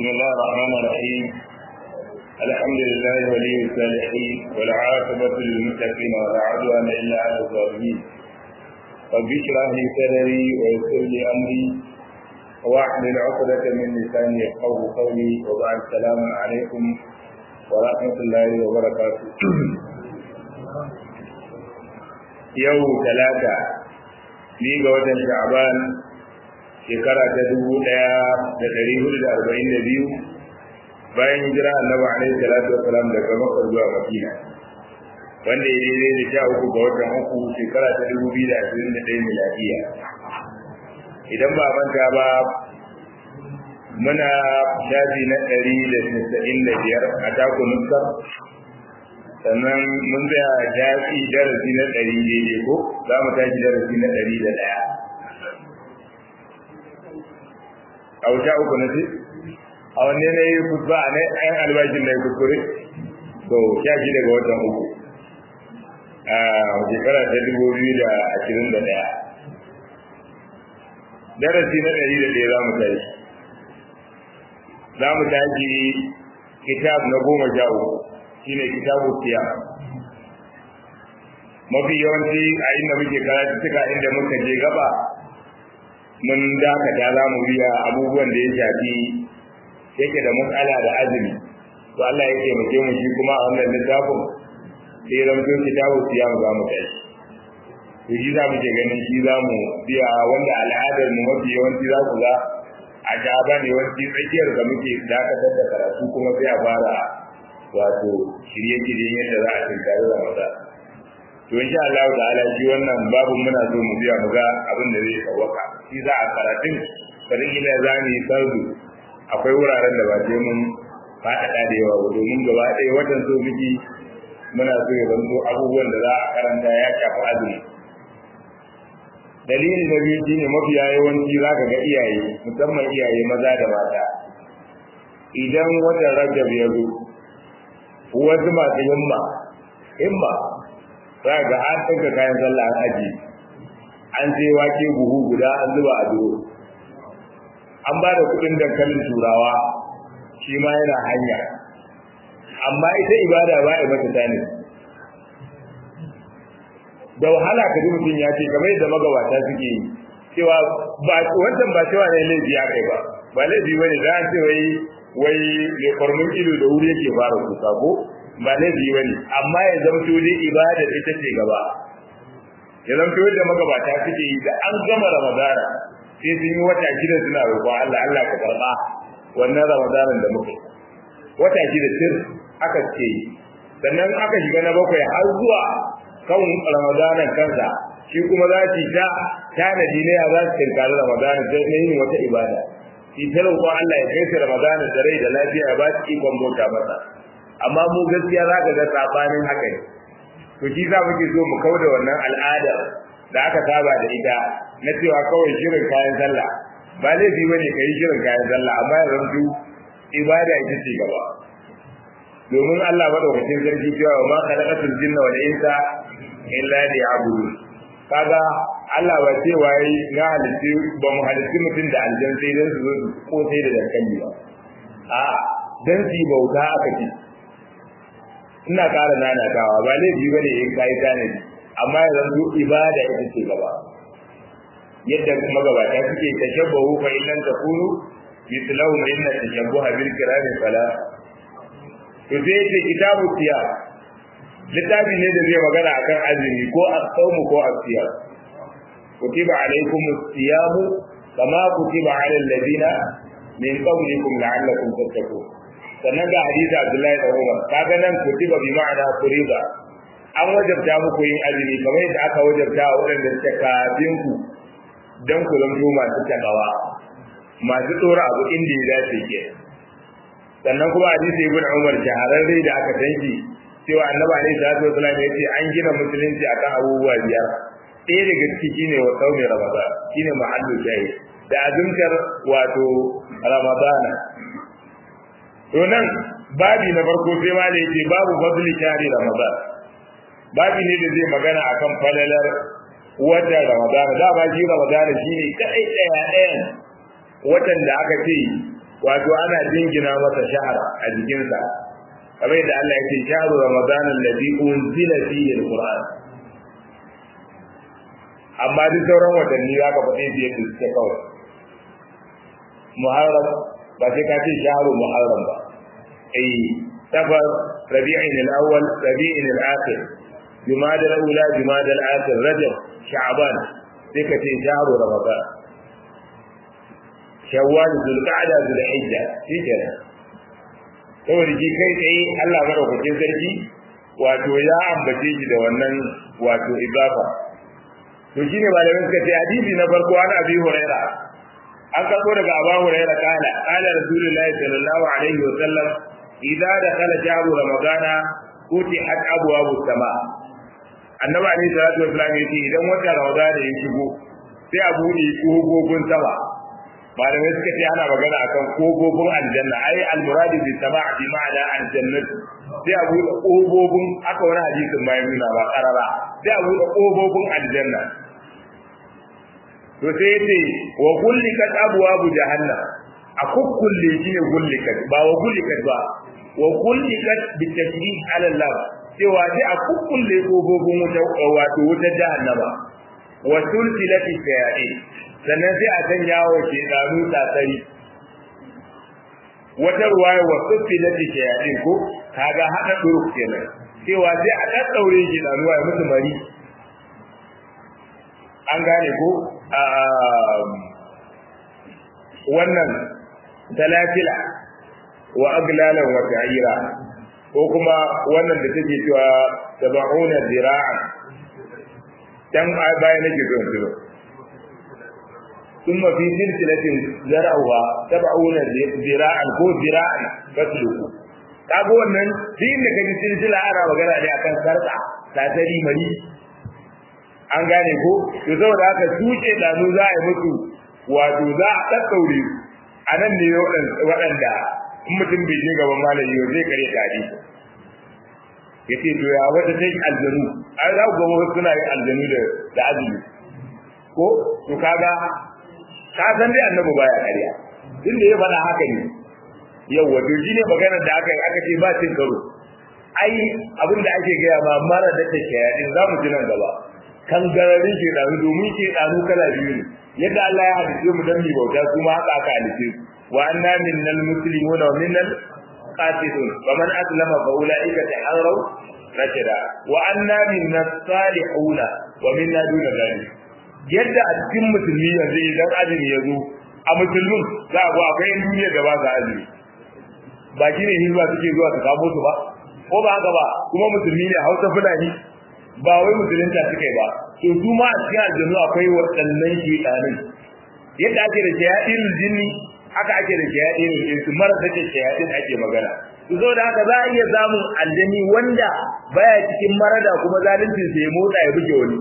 بسم الله الرحمن الرحيم الحمد لله ولي الصالحين والعاقبة للمتقين ولا عدوان إلا على الظالمين رب اشرح لي صدري ويسر لي أمري واحلل عقدة من لساني يفقه قولي وبعد السلام عليكم ورحمة الله وبركاته يوم ثلاثة ni ga watan sha'ban shekara ta dubu ɗaya da ɗari hudu da arba'in da biyu bayan hijira annabi alaihi salatu wasalam daga makka zuwa madina wanda ya daidai da sha uku ga watan uku shekara ta dubu biyu da ashirin da ɗaya miladiya idan ba manta ba muna shafi na ɗari da tasa'in da biyar a taku nuskar sannan mun tsaya shafi darasi na ɗari daidai ko za mu tashi darasi na ɗari da ɗaya a wuta uku na ce a wanne na yi kusa a na yan albashin na yi kuskure to sha shi daga watan uku a shekara ta dubu biyu da ashirin da ɗaya darasi na ɗari da ɗaya za mu tashi za mu tashi kitab na goma sha uku shine kitabu siyam mafi yawanci a inda muke karatu suka inda muka je gaba mun dakata za mu biya abubuwan da ya shafi yake da matsala da azumi to Allah ya taimake mu shi kuma a wannan littafin sai ya zama kitabu siyam za mu tashi to shi za mu ke ganin shi za mu biya wanda al'adar mu mafi yawanci za ku ga a gaba ne wanci tsakiyar da muke dakatar da karatu kuma sai a fara wato shirye-shiryen yadda za a tinkari Ramadan. To insha Allah ta'ala shi wannan babu muna so mu biya mu ga abin da zai tsawaka. Shi za a karatun karin ila za mu yi sardu akwai wuraren da ba sai mun faɗaɗa da yawa domin gaba ɗaya watan so miki muna so ya zanto abubuwan da za a karanta ya shafi azumi. Dalilin na biyu shine mafiya yawanci za ka ga iyaye musamman iyaye maza da mata. Idan watan Rajab ya zo, wasu masu himma himma za ga an ɗauka kayan sallah an aji an sai wake buhu guda an zuba a duro an ba da kuɗin dankalin turawa shi ma yana hanya amma ita ibada ba a mata tani da wahala ka ji mutum ya ce kamar yadda magabata suke yi cewa ba wancan ba cewa ne laifi ya kai ba ba laifi bane da an ce wai wai mai kwarmin ido da wuri yake fara kusa ko ba laifi ba ne amma ya zamto dai ibada ita ce gaba ya zamto yadda magabata suke yi da an gama ramadana sai sun yi wata shida suna roƙon Allah Allah ka karɓa wannan ramadanan da muke wata shida sir aka ce yi sannan aka shiga na bakwai har zuwa kan ramadanan kansa shi kuma za su ta tanadi ne ya za su tinkari ramadanan sai na yin wata ibada shi ta roƙo Allah ya kai su Ramadana da rai da lafiya ya ba su ikon bauta masa amma mu gaskiya za ka ga sabanin haka ne to shi za muke so mu kauda wannan al'adar da aka saba da ita na cewa kawai shirin kayan sallah ba laifi bane ka yi shirin kayan sallah amma ya zanto ibada ita ce gaba domin Allah madaukakin sarki cewa ma khalaqatul jinna wal insa illa liya'budun kaga Allah ba ce waye na halitti ba mu halitti mutum da aljan sai dan su zo ko sai da dankali ba a dan su bauta aka ce ina ƙara nanatawa ba laifi ba ne in kai tanadi amma ya zanto ibada ita ce gaba yadda magabata suke tashabbahu fa illan takunu mislahu inna tashabbuha bil kirami fala to sai ce kitabu siyar littafi ne da zai magana akan azumi ko as-sawmu ko as-siyam kutiba alaykum as-siyam kama kutiba ala alladhina min qablikum la'allakum tattaqun sannan ga hadisi Abdullahi da Umar kaga nan kutiba bi ma'ana furiba an wajabta muku yin azumi kamar yadda aka wajabta wa waɗanda suka kafin ku dan ku zanto masu takawa masu tsora abu inda ya dace ke sannan kuma hadisi ibn Umar shahararre da aka tanki cewa annabi alaihi salatu wasallam ya ce an gina musulunci akan abubuwa biyar ɗaya daga ciki shine wa saumin ramadan shine mahallu shayi da azumtar wato ramadana to nan babi na farko sai ma da yake babu fadli shahri ramadan babi ne da zai magana akan falalar wata ramadan da ba shi ramadan shine kai daya ɗayan watan da aka ce wato ana jingina masa shahar a jikinsa kamar yadda Allah ya ce shahru ramadan alladhi unzila fihi alquran amma duk sauran watanni za ka faɗe su yadda suke kawai muharram ba sai ka ce shahru muharram ba eh safar rabi'in al-awwal rabi'in al-akhir jumada al-ula jumada al-akhir rajab sha'ban sai ka ce shahru ramadan shawwal zulqa'da zulhijja shi kenan saboda shi kai tsaye Allah madaukakin sarki wato ya ambace shi da wannan wato ibafa to shine malamin suka ce hadisi na farko an abi huraira an karbo daga abu huraira kana kana rasulullahi sallallahu alaihi wa sallam idza dakhala shahru ramadana futihat abwabu sama annabi alaihi salatu wasallam yace idan wata ramadana ya shigo sai a buɗe kogogin sama malamai suka ce ana magana akan kogogin aljanna ai almuradi bi sama' bi ma'ana aljannat sai a buɗe kogogin aka wani hadisin bayan nuna ba karara sai a buɗe kogogin aljanna to sai yace wa kullikat abwabu jahannam a kukkulle shi ne kullikat ba wa kullikat ba wa kullikat bi tasbih ala Allah cewa sai a kukkulle kogogin wuta wato wuta jahannama wa sulsilati shayatin sannan sai a sanya wa shedanu tasari wata ruwaya wa sulsilati shayatin ko kaga hada duruk kenan cewa sai a daddaure shedanu ya musu mari an gane ko wannan talatila wa aglalan wa ta'ira ko kuma wannan da take cewa sab'una zira'an dan baya nake zo zo ثم في سلسلة زرعها سبعون ذراعا كو ذراعا فاسلكوا kaga wannan duk inda kaji silsila ana magana ne akan sarka tasari mari an gane ko to saboda haka tuce danu za a yi musu wato za a ɗaɗɗaure a nan ne waɗanda in mutum bai je gaban malami ba zai kare tari ya ce to ya wata ta yi aljanu an za ku gaba suna yin aljanu da azumi ko to kaga ka san dai annabi baya ƙarya tun da ya faɗa haka ne yawwa to shi ne maganar da aka aka ce ba cin karo ai abin da ake gaya ma mara da ta shayaɗin za mu ji nan gaba kan gararin shedanu domin shedanu kala biyu ne yadda Allah ya hadice mu dan mi bauta su ma haka aka halice wa anna minnal muslimuna wa minnal qasitun wa man aslama fa ulaika taharraw rashida wa anna minnas salihuna wa minna duna dhalik yadda a cikin musulmi yanzu idan azumi ya zo a musulmin za a go akwai duniya da ba za azumi ba shi ne hizba suke zuwa su kamo su ba ko ba haka ba kuma musulmi ne hausa fulani ba wai musulunta suka yi ba to su ma a cikin aljanu akwai waɗannan shedanin yadda ake da shayadin jinni haka ake da shayadin insu mara take shayadin ake magana to zo da haka za a iya samun aljani wanda baya cikin marada kuma zaluncin sa ya motsa ya buge wani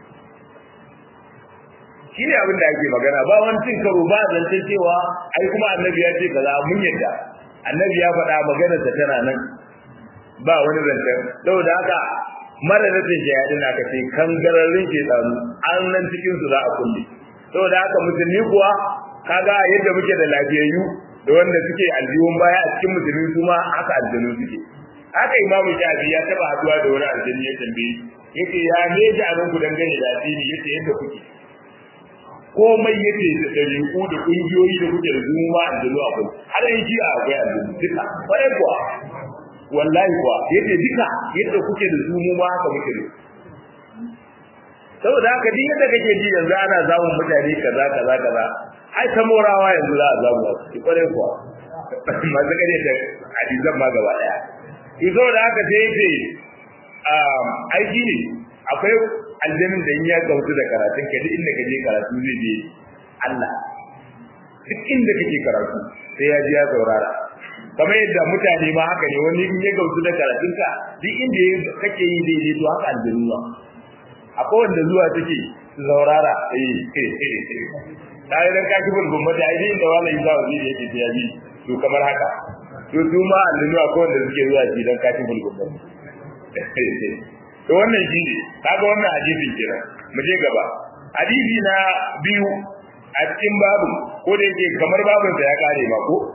shi ne abin da ake magana ba wani cin karo ba zancen cewa ai kuma annabi ya ce kaza mun yadda annabi ya faɗa maganarsa tana nan ba wani zancen saboda haka mara da take ya dina ka ce kangararrun ke tsanu an nan cikin su za a kulle saboda haka musulmi kuwa kaga yadda muke da lafiyayyu da wanda suke aljihun baya a cikin musulmi su ma haka aljanu suke haka imamu shafi ya taba haduwa da wani aljani ya tambaye yake ya me ji a nan ku dangane da addini yace yadda kuke komai yake da dariku da kungiyoyi da kuke da zuma aljanu akwai har yanki akwai aljanu duka kwarai kuwa wallahi kuwa yadda duka yadda kuke da su mu ma haka muke da saboda haka duk yadda kake ji yanzu ana zamun mutane kaza kaza kaza ai ta morawa yanzu za a zamu ki kware kuwa masu kare da hadisan ma gaba daya ki zo da haka sai yace um aiki ne akwai aljannin da in ya gautu da karatun ka duk inda kaje karatu zai je Allah duk inda kake karatu sai ya ji ya saurara kamar yadda mutane ma haka ne wani in ya gautu da karatunka duk inda kake yi daidai to haka aljanu ba akwai wanda zuwa take su saurara eh ta yi dan kaki bulbul mata ai din da wala isa waziri yake ta yabi to kamar haka to su ma aljanu akwai wanda suke zuwa shi dan kaki bulbul mata to wannan shi ne kaga wannan hadisin kenan mu je gaba hadisi na biyu a cikin babu ko da yake kamar babin sa ya kare ma ko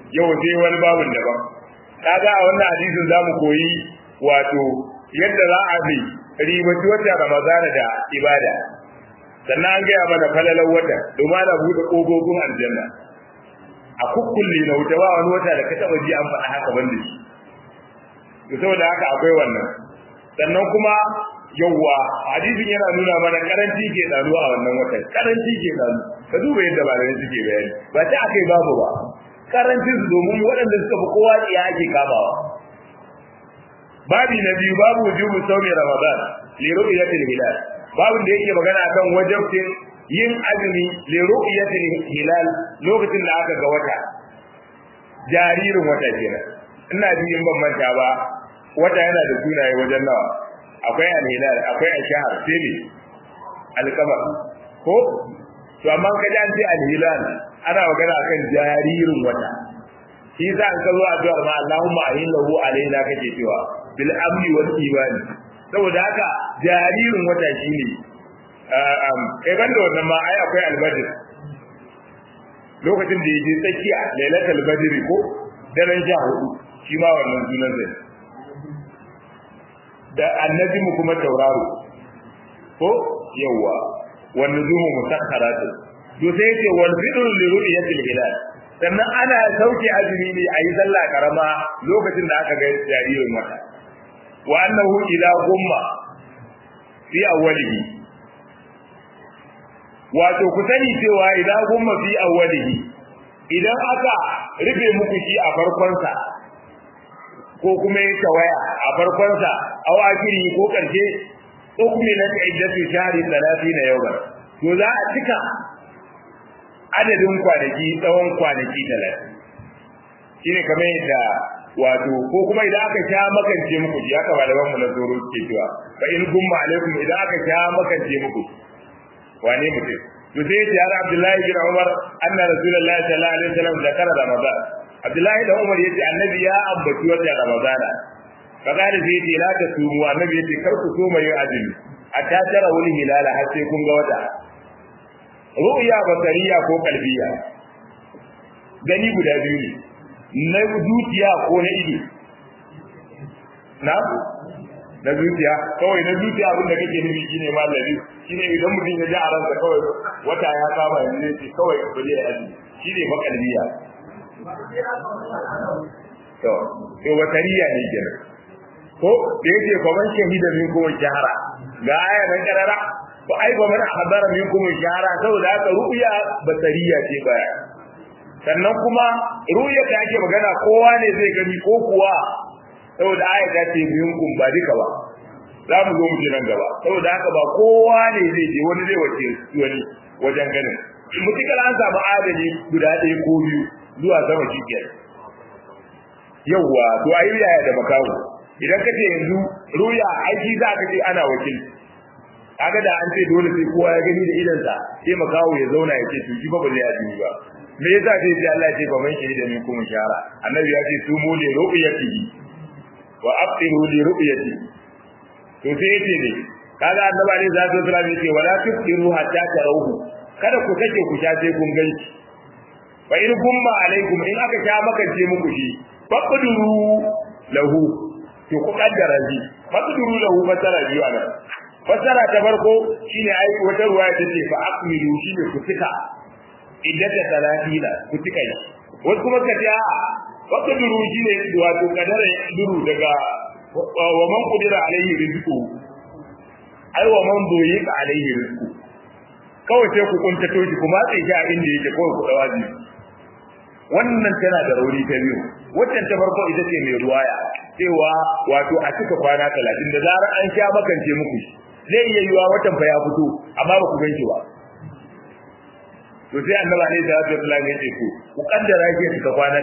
yau sai wani babun daban kaga a wannan hadisin zamu koyi wato yadda za a bi ribaci wata ramadana da ibada sannan an gaya mana falalar wata domin ana buɗe ƙofofin aljanna a kukkulle na wuta ba wani wata da ka taɓa ji an faɗa haka ban da shi to saboda haka akwai wannan sannan kuma yawwa hadisin yana nuna mana karanci ke ɗaru a wannan watan karanci ke ɗaru ka duba yadda malamai suke bayani ba ta akai babu ba karancin su domin waɗanda suka fi kowa tsiya ake kamawa babi na biyu babu wujubu saumi ramadan li ru'yatil hilal babin da yake magana akan wajibin yin azumi li ru'yatil hilal lokacin da aka ga wata jaririn wata kenan ina ji in ban manta ba wata yana da sunaye wajen nawa akwai al-hilal akwai al-shahr sai ne al-qamar ko to amma ka ji an ce al-hilal ana magana akan jaririn wata shi za ka zo addu'ar ma Allahumma ahillahu alaina kake cewa bil amni wal imani saboda haka jaririn wata shine kai banda wannan ma ai akwai albadr lokacin da yake tsakiya lailatul badr ko daren sha hudu shi ma wannan sunan zai da annabi mu kuma tauraro ko yawa wan nujumu musakkaratu to sai yace wal fitr li ru'yatil hilal sannan ana sauke azumi ne a yi sallah karama lokacin da aka ga jaririn wata wa annahu idza gumma fi awwalihi wato ku sani cewa idan gumma fi awwalihi idan aka rufe muku shi a farkon sa ko kuma ya tawaya a farkon sa aw akiri ko karshe ukmilat iddatu shahri 30 yawman to za a cika adadin kwanaki tsawon kwanaki 30 shine kamar yadda wato ko kuma idan aka sha makance muku ji haka malaman mu na zoro ke cewa fa in gumma alaikum idan aka sha makance muku wane mutum to sai ya har Abdullahi bin Umar anna Rasulullahi sallallahu alaihi wasallam zakara Ramadan Abdullahi da Umar yace annabi ya ambaci wata Ramadana kaza da sai yace la ta sumu annabi yace kar ku so mai azumi hatta tara wani hilala har sai kun ga wata ru'ya basariya ko kalbiya gani guda biyu ne na zuciya ko na ido na na zuciya kawai na zuciya abin da kake nufi shine malami shine idan mutum ya ji a ransa kawai wata ya kama yanzu ne ce kawai ba zai aji shine makalbiya to to watariya ne kenan ko da yake fa man shahida min kuma shahara ga aya nan karara ko ai ba man hadara min kuma shahara saboda haka ru'ya basariya ce baya sannan kuma ru'ya da ake magana kowa ne zai gani ko kuwa saboda aya ta ce minkum ba duka ba za mu zo mu ji nan gaba saboda haka ba kowa ne zai je wani zai wace wani wajen ganin mutukar an samu adali guda ɗaya ko biyu zuwa sama shi ke yawwa to ayi yaya da makawo idan ka ce yanzu ruya aiki za ka ce ana wakil kaga da an ce dole sai kowa ya gani da idansa sai makawo ya zauna ya ce to shi ba ba zai azumi ba me yasa sai sai Allah ya ce fa man shahida min kuma shara annabi ya ce su mu li ru'yatihi wa aqiru li ru'yati to sai yace ne kaga annabi ne zai zo sallallahu alaihi wala tuqiru hatta tarawhu kada ku sake ku sha sai kun ganci fa in gumma alaikum in aka sha makance muku shi faqduru lahu to ku kaddara shi faqduru lahu fasara biyu anan fasara ta farko shine ai wata ruwaya tace fa aqmilu shine ku fita iddata talatina ku tika shi wasu kuma ka ce a'a wata duru shi ne wato kadara duru daga wa man qudira alaihi rizqu ai wa man doyika alaihi rizqu kawai sai ku kuntato shi kuma sai shi a inda yake kawai ku dawaji wannan tana da rauni ta biyu wannan ta farko ita ce mai ruwaya cewa wato a cika kwana 30 da zarar an sha makance muku zai iya yiwa watan fa ya fito amma ba ku ganki ba to sai annaba ne da Abdul Allah ya ce ku ku kaddara ke suka kwana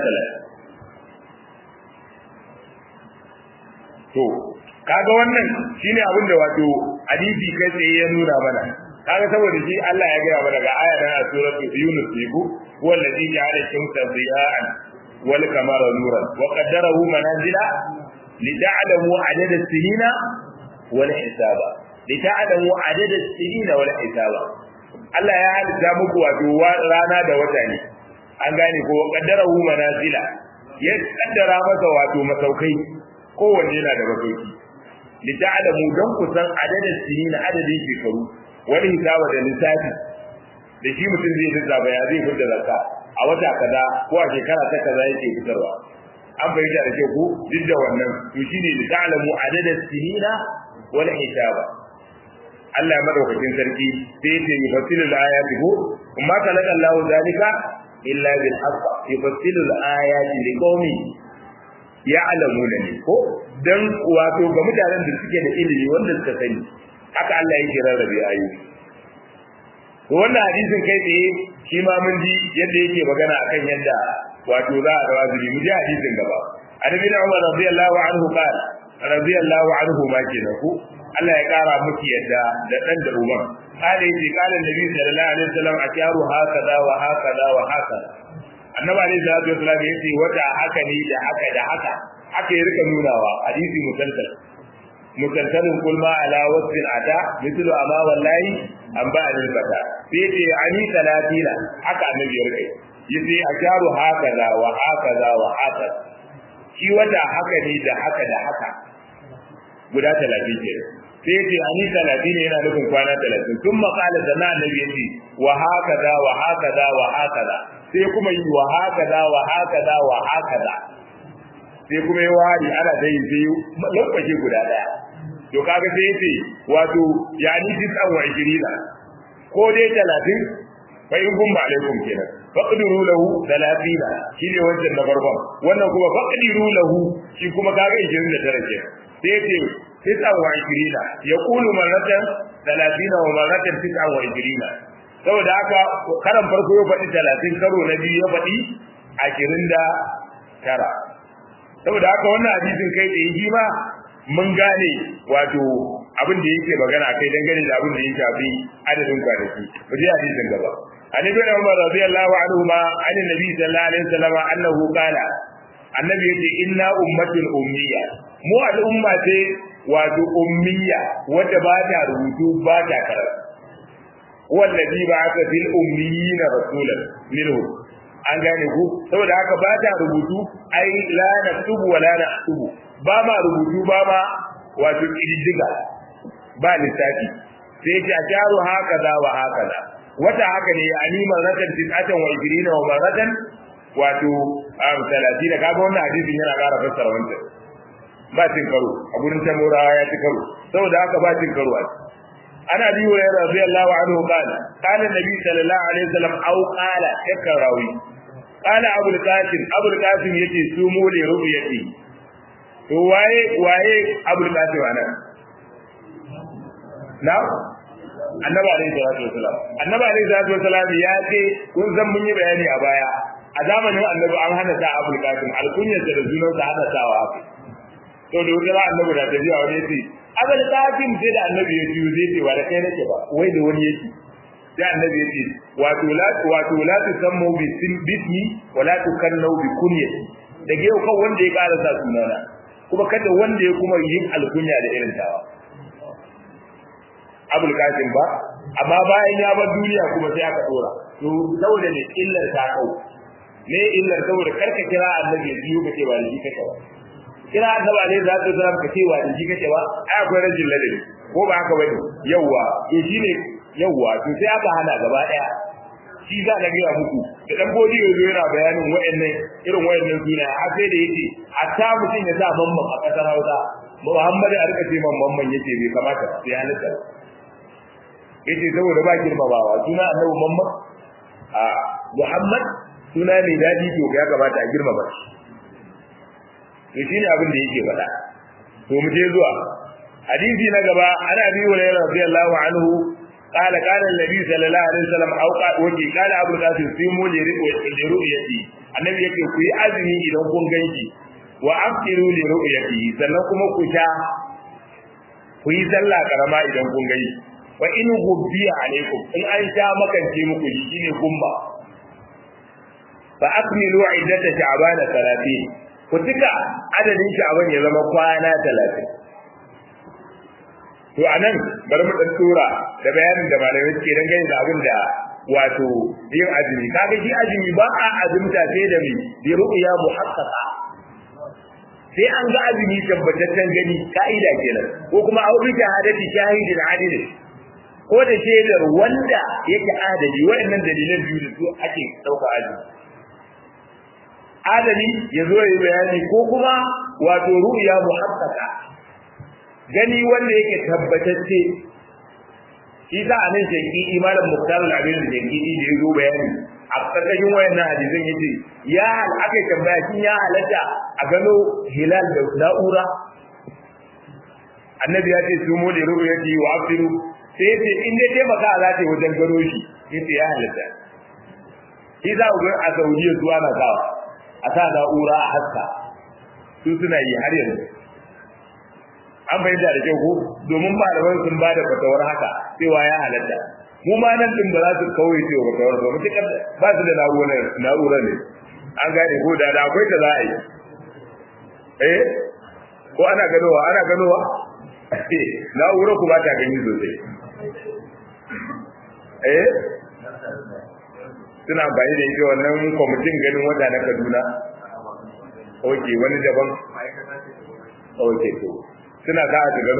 30 to kaga wannan shine abin da wato hadisi kai tsaye ya nuna mana kaga saboda shi Allah ya gaya mana ga aya na suratul Yunus ne ku wallazi ja'ala shamsa diya'an wal qamara nuran wa qaddarahu manazila lita'lamu adada as-sinina wal hisaba lita'lamu adada as-sinina wal hisaba Allah ya halitta muku wato rana da wata ne an gane ko qaddarahu manazila ya kaddara masa wato masaukai kowanne yana da masauki li ta'lamu dan kusan adadin sinin adadin shekaru wani hisaba da lissafi da shi mutum zai lissafa ya zai fitar zakka a wata kaza ko a shekara ta kaza yake fitarwa an fahimta da ke ku duk da wannan to shine li ta'lamu adadin sinina wal hisaba Allah madaukakin sarki sai ya ce yufassilu al-ayati ko amma kalaka Allahu zalika illa bil haqq yufassilu al-ayati liqaumin ya'lamuna ne ko dan wato ga mutanen da suke da ilimi wanda suka sani haka Allah yake rarrabe ayoyi to wannan hadisin kai tsaye shi ma mun ji yadda yake magana akan yadda wato za a rawa zuri mu ji hadisin gaba annabi da Umar radiyallahu anhu qala radiyallahu anhu ma kenan ku Allah ya kara miki yadda da dan da Umar kale yace kala Nabi sallallahu alaihi wasallam akiyaru hakaza wa hakaza wa hakaza Annabi alaihi salatu wasallam yace wata haka ne da haka da haka haka ya rika nunawa hadisi musalsal musalsalun kul ma ala wasfin ata mithlu ama wallahi an ba al bata sai yace ani talatina haka annabi ya rika yace akiyaru hakaza wa hakaza wa hakaza shi wata haka ne da haka da haka guda talatin ke sai ce ani talatin ne yana nufin kwana talatin tun makala da na annabi yace wa hakaza wa hakaza wa hakaza sai kuma yi wa hakaza wa hakaza wa hakaza sai kuma yi wari ana da yin sai lokaci guda daya to kaga sai yace wato yani tisan wa ishirina ko dai talatin fa in kun ba alaikum kenan faqdiru lahu 30 shine wancan na farkon wannan kuma faqdiru lahu shi kuma kaga 29 kenan sai yace tis'an wa ishirina yaqulu maratan 30 wa maratan tis'an wa ishirina saboda haka karan farko ya faɗi 30 karo na biyu ya faɗi 29 saboda haka wannan hadisin kai tsaye shi ma mun gane wato abin da yake magana kai dangane da abin da ya shafi adadin kwanaki mu je hadisin gaba an ibn umar radiyallahu anhu ma an nabi sallallahu alaihi wasallam annahu qala annabi yace inna ummatul ummiya mu al'umma ce wato ummiya wadda ba ta rubutu ba ta karatu wallazi ba'atha fil ummiyina rasulan minhu an gane ku saboda haka ba ta rubutu ai la naktubu wa la naktubu ba ma rubutu ba ma wato kididdiga ba lissafi sai ta jaru haka za wa haka za wata haka ne ani maratan tis'atan wa ibirina wa maratan wato am 30 kaga wannan hadisin yana ƙara fassara wancan ba cin karo a gurin tamurawa ya ci karo saboda haka ba cin karo a ana biyu ya rabi Allah anhu qala kana nabi sallallahu alaihi wasallam au qala yakarawi qala abul qasim abul qasim yace sumu li ru'yati to waye waye abul qasim anan na annabi alaihi salatu wasalam annabi alaihi salatu wasalam ya ce kun san mun yi bayani a baya a zamanin annabi an hana ta abul qasim alkunyar da sunan sa hana ta wa to da wani annabi da ta jiya wani yace abul qasim sai da annabi ya ji zai ce wa da kai nake ba wai da wani yake sai annabi yace wato la wato la tusammu bi bismi wa la tukannu bi kunyati daga yau kan wanda ya karasa sunana kuma kada wanda ya kuma yin alkunya da irin tawa abul qasim ba amma bayan ya bar duniya kuma sai aka dora to saboda ne illar ta kau ne illar saboda karka kira annabi ya biyo kace ba da shi kake ba kira annabi alaihi salatu wasallam kace ba da shi kake ba ai akwai rajin ladabi ko ba haka bane yawa to shine yawa to sai aka hana gaba daya shi za ka gaya muku da dan bodi yazo yana bayanin wayannan irin wayannan suna har sai da yace hatta mutum ya sa mamman a kasar Hausa Muhammad ya rika ce mamman yace bai kamata sai halitta yace saboda ba girmamawa suna annabi Muhammad a Muhammad suna ne dadi to ya kamata a girmama shi to shine abin da yake faɗa to mu je zuwa hadisi na gaba ana bi wa radiyallahu anhu قال قال النبي صلى الله عليه وسلم او وجي قال ابو القاسم سيمو لرؤيتي annabi yake ku yi azumi idan kun ganki wa afiru li ru'yati sannan kuma ku sha ku yi sallah karama idan kun gani wa in gubbiya alaikum in an sha makance muku shine gumba fa akmilu iddata sha'ban 30 ku tuka adadin sha'ban ya zama kwana 30 to anan bari mu dan tura da bayanin da malamai suke dan gani da abin da wato yin azumi kaga shi azumi ba a azumta sai da mai bi ru'ya muhaqqaqa sai an ga azumi tabbataccen gani ka'ida kenan ko kuma au bi shahadati shahidin adil ko da shaidar wanda yake adali waɗannan dalilan biyu da su ake ɗauka azumi adali ya zo yi bayani ko kuma wato ru'ya muhaqqaqa gani wanda yake tabbatacce shi za a nan shanki imanin muktar al-abin da shanki da ya zo bayani a ƙarƙashin wayannan hadisan yace ya aka tambaya shin ya halatta a gano hilal da na'ura annabi ya ce su mu da rubu yace wa afiru sai yace in dai taimaka za ta yi wajen gano shi yace ya halatta shi za ku ga a Saudiya zuwa na sawa a sa na'ura a haska su suna yi har yanzu an bayyana da kyau ko domin malaman sun bada fatawar haka cewa ya halatta mu ma nan din ba za su kawai cewa fatawar ba mutukar ba su da na'urar na'urar ne an gane ko da da akwai ta za a yi eh ko ana ganowa ana ganowa na'urar ku ba ta gani sosai eh suna amfani da ita wannan kwamitin ganin wata na kaduna ok wani daban ok to suna za a gano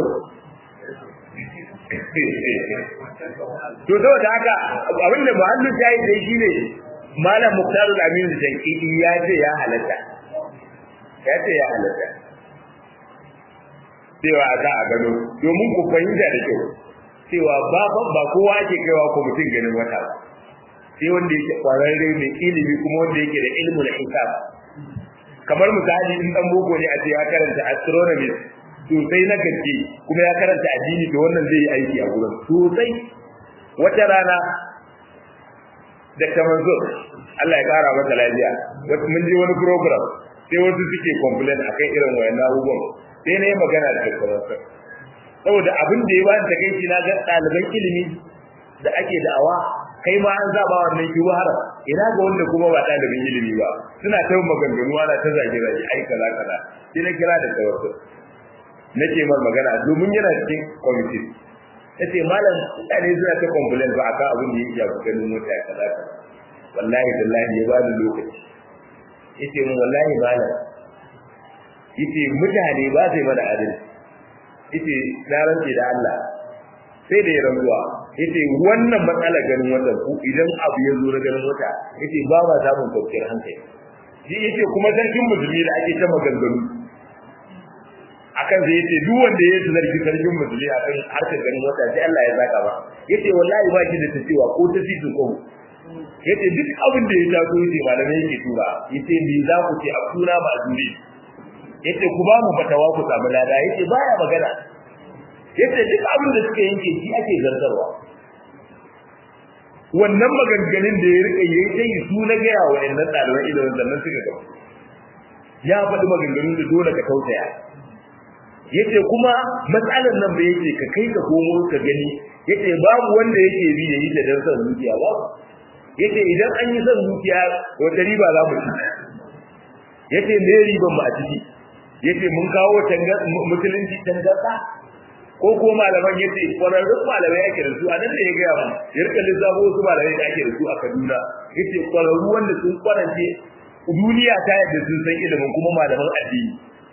to saboda haka abinda muhallin shayi dai shine malam muktar al-amin da jankidi ya ce ya halatta ya ce ya halatta cewa a za a gano domin ku fahimta da kyau cewa ba ba kowa ake kaiwa ko mutum ganin wata ba sai wanda yake kwararre mai ilimi kuma wanda yake da ilmul hisab kamar misali in dan boko ne a ce ya karanta astronomy sosai na gaske kuma ya karanta addini da wannan zai yi aiki a gurin sosai wata rana da kamar zo Allah ya kara mata lafiya wata mun je wani program sai wasu suke complain akan irin wayannan abubuwan sai na yi magana da kamar saboda abin da ya ba ta kai na ga ɗaliban ilimi da ake da'awa kai ma an zaba wannan ki haram ina ga wanda kuma ba ɗalibin ilimi ba suna ta maganganu ana ta zage zage ai kaza kaza sai na kira da tawakkul nake mar magana domin yana cikin kwamiti yace malam mutane suna ta complain ba akan abin da yake yafi ganin mota ya kaza kaza wallahi billahi ya bani lokaci yace mun wallahi malam yace mutane ba sai mana adalci yace na rantsi da Allah sai da ya rantsuwa yace wannan matsala ganin wata ku idan abu ya zo na ganin wata yace ba ma samun kwanciyar hankali shi yace kuma sarkin musulmi da ake ta maganganu akan zai yace duk wanda ya yi zargi sarkin musulmi akan harkar ganin wata sai Allah ya zaka ba yace wallahi ba shi da tacewa ko ta sitin ko yace duk abin da ya taso yace malamai yake tura yace me za ku ce a tura ba a dure yace ku ba mu fatawa ku samu lada yace baya magana yace duk abin da suka yanke shi ake zartarwa wannan maganganun da ya rika yayi sai su na ga yawa wayannan ɗaliban ilimin sannan suka gaba ya faɗi maganganun da dole ka tausaya yace kuma matsalar nan ba yake ka kai ka komo ka gani yace babu wanda yake bi yayi da dan san zuciya ba yace idan an yi san zuciya wata riba za mu ci yace me riban mu a ciki yace mun kawo musulunci tangarda ko ko malaman yace kwararrun malamai ake da su a nan da ya gaya mu ya rika lissafo wasu malamai da ake da su a Kaduna yace kwararru wanda sun kwarance duniya ta yadda sun san ilimin kuma malaman addini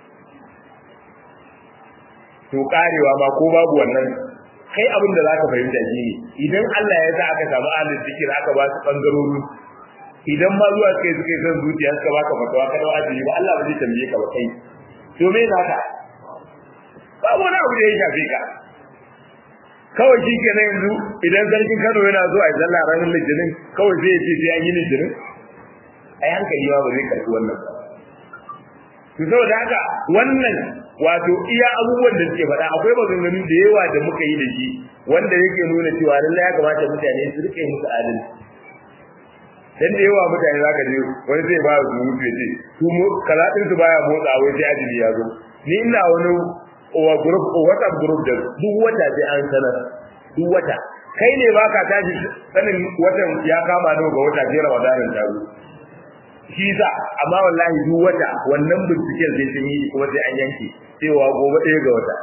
to karewa ma ko babu wannan kai abin da zaka fahimta shi ne idan Allah ya sa aka samu ahlul zikir aka ba su bangarori idan ma zuwa kai suka san zuciya suka baka fatawa kada wajibi ba Allah ba zai tambaye ka ba kai to me zaka babu wani abu da ya shafe ka kawai shi ke yanzu idan sarkin Kano yana zuwa ya zalla ranar litinin kawai zai ce sai an yi litinin ai hankali ma ba zai karɓi wannan ba to saboda haka wannan wato iya abubuwan da suke faɗa akwai maganganu da yawa da muka yi da shi wanda yake nuna cewa lallai ya kamata mutane su rike musu adalci dan da yawa mutane zaka je wani zai ba su mutu ce su mu kalatin su baya motsa wai sai ajili ya zo ni ina wani wa group WhatsApp group da duk wata sai an sanar duk wata kai ne baka tashi sanin watan ya kama nawa ga wata sai Ramadanin ta zo shi sa amma wallahi duk wata wannan binciken zai sun yi kuma sai an yanke cewa gobe ɗaya ga wata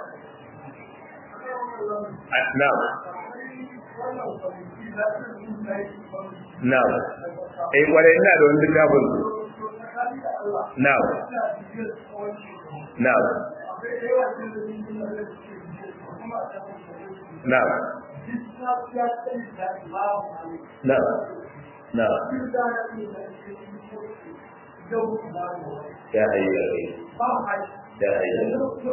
na'am na'am eh kwarai ina da wani littafin na'am na'am na'am na'am na'am ya hayya ya hayya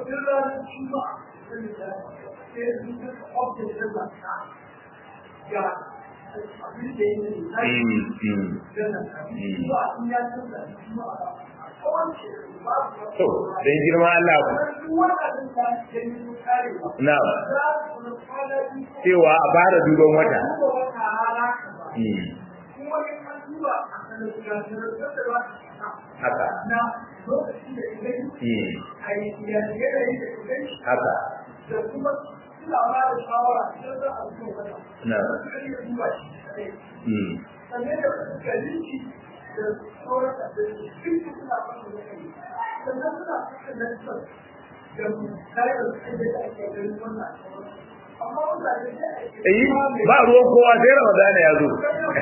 to dan girma Allah na cewa a fara duban wata haka haka da kuma suna ba da shawara idan za a zuwa wata. na sannan da galinci da sauran da duk suna ba da kai sannan suna suka lantar da kayan da ake ganin wannan amma mutane da ake eh ba ruwan kowa sai Ramadan ya zo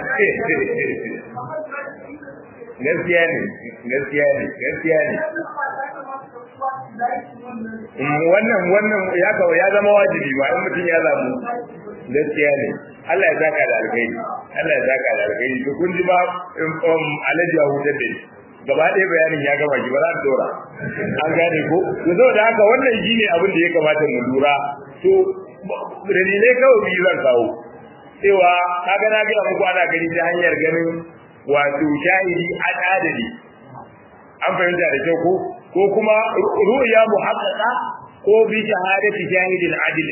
gaskiya ne gaskiya ne gaskiya ne wannan wannan ya ga ya zama wajibi ba in mutum ya zamu gaskiya ne Allah ya saka da alkhairi Allah ya saka da alkhairi to kun ji ba um alaji ya hutar da gaba ɗaya bayanin ya gama ki ba za ta dora an gane ko to saboda haka wannan shine abin da ya kamata mu lura to dalilai kawai biyu zan kawo cewa kaga na ga muku ana gani ta hanyar ganin wato shahidi adadali an fahimta da kyau ko ko kuma ru'ya muhaqqaqa ko bi shahadati shahidin adil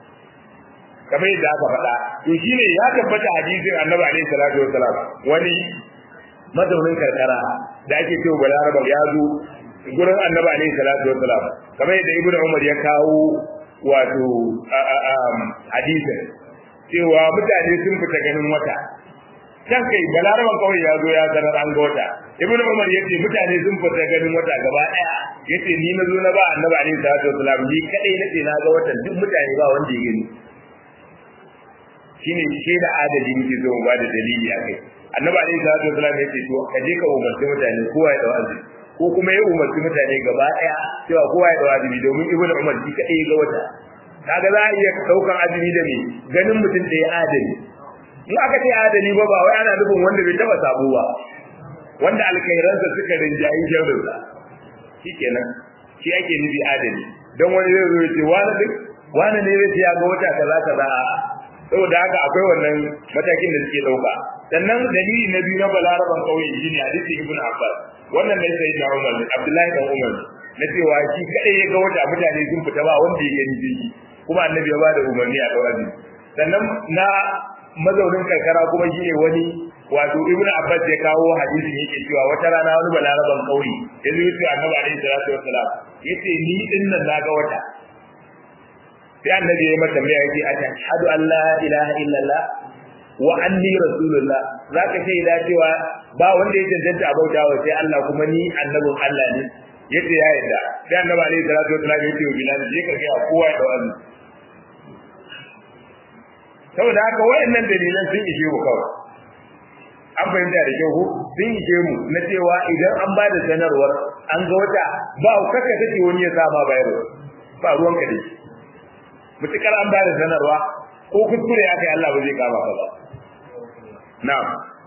kamar yadda aka faɗa to shine ya tabbata hadisin annabi alaihi salatu wasalam wani mazaunin karkara da ake cewa balaraba ya zo gurin annabi alaihi salatu wasalam kamar yadda ibnu umar ya kawo wato hadisin cewa mutane sun fita ganin wata can kai balaraban kawai ya zo ya sanar an ga wata ibnu umar yace mutane sun fita ganin wata gaba daya yace ni na zo na ba annabi alaihi salatu wasalam ni kadai nace na ga watan duk mutane ba wanda ya gani shine ke da adadi muke zo mu ba da dalili akai annabi alaihi salatu wasalam yace to ka je ka umarci mutane kowa ya dawo azumi ko kuma ya umarci mutane gaba daya cewa kowa ya dawo azumi domin ibnu umar shi kadai ga wata kaga za a iya daukan azumi da me ganin mutum da ya adali in aka ce adali ba ba wai ana nufin wanda bai taba sabo ba wanda alkhairansa suka rinjayi sharrinsa shikenan shi ake nufi adali don wani zai zo ya ce wani duk wani ne zai ce ya ga wata kaza kaza saboda haka akwai wannan matakin da suke dauka sannan dalili na biyu na balaraban kauye shine hadisi ibn abbas wannan ne sai da umar abdullahi dan umar na cewa shi kadai ya ga wata mutane sun fita ba wanda ya gani shi kuma annabi ya ba da umarni a dawazi sannan na mazaunin karkara kuma shine wani wato ibnu abbas ya kawo hadisin yake cewa wata rana wani balaraban kauye ya zo yace annabi alaihi salatu wassalam yace ni din nan naga wata sai annabi ya mata mai yake a ashhadu an la ilaha illallah wa anni rasulullah zaka ce da cewa ba wanda ya cancanta a bautawa sai Allah kuma ni annabin Allah ne yace ya yarda sai annabi alaihi salatu wassalam yace wa bilal je ka ga kowa da wani saboda haka wayannan dalilan sun ishe mu kawai an fahimta da kyau sun ishe mu na cewa idan an ba da sanarwar an ga wata ba kaka take wani ya sama bayarwa ba ruwan ka dai mutukar an ba da sanarwa ko kuskure ya kai Allah ba zai kama ka ba na'am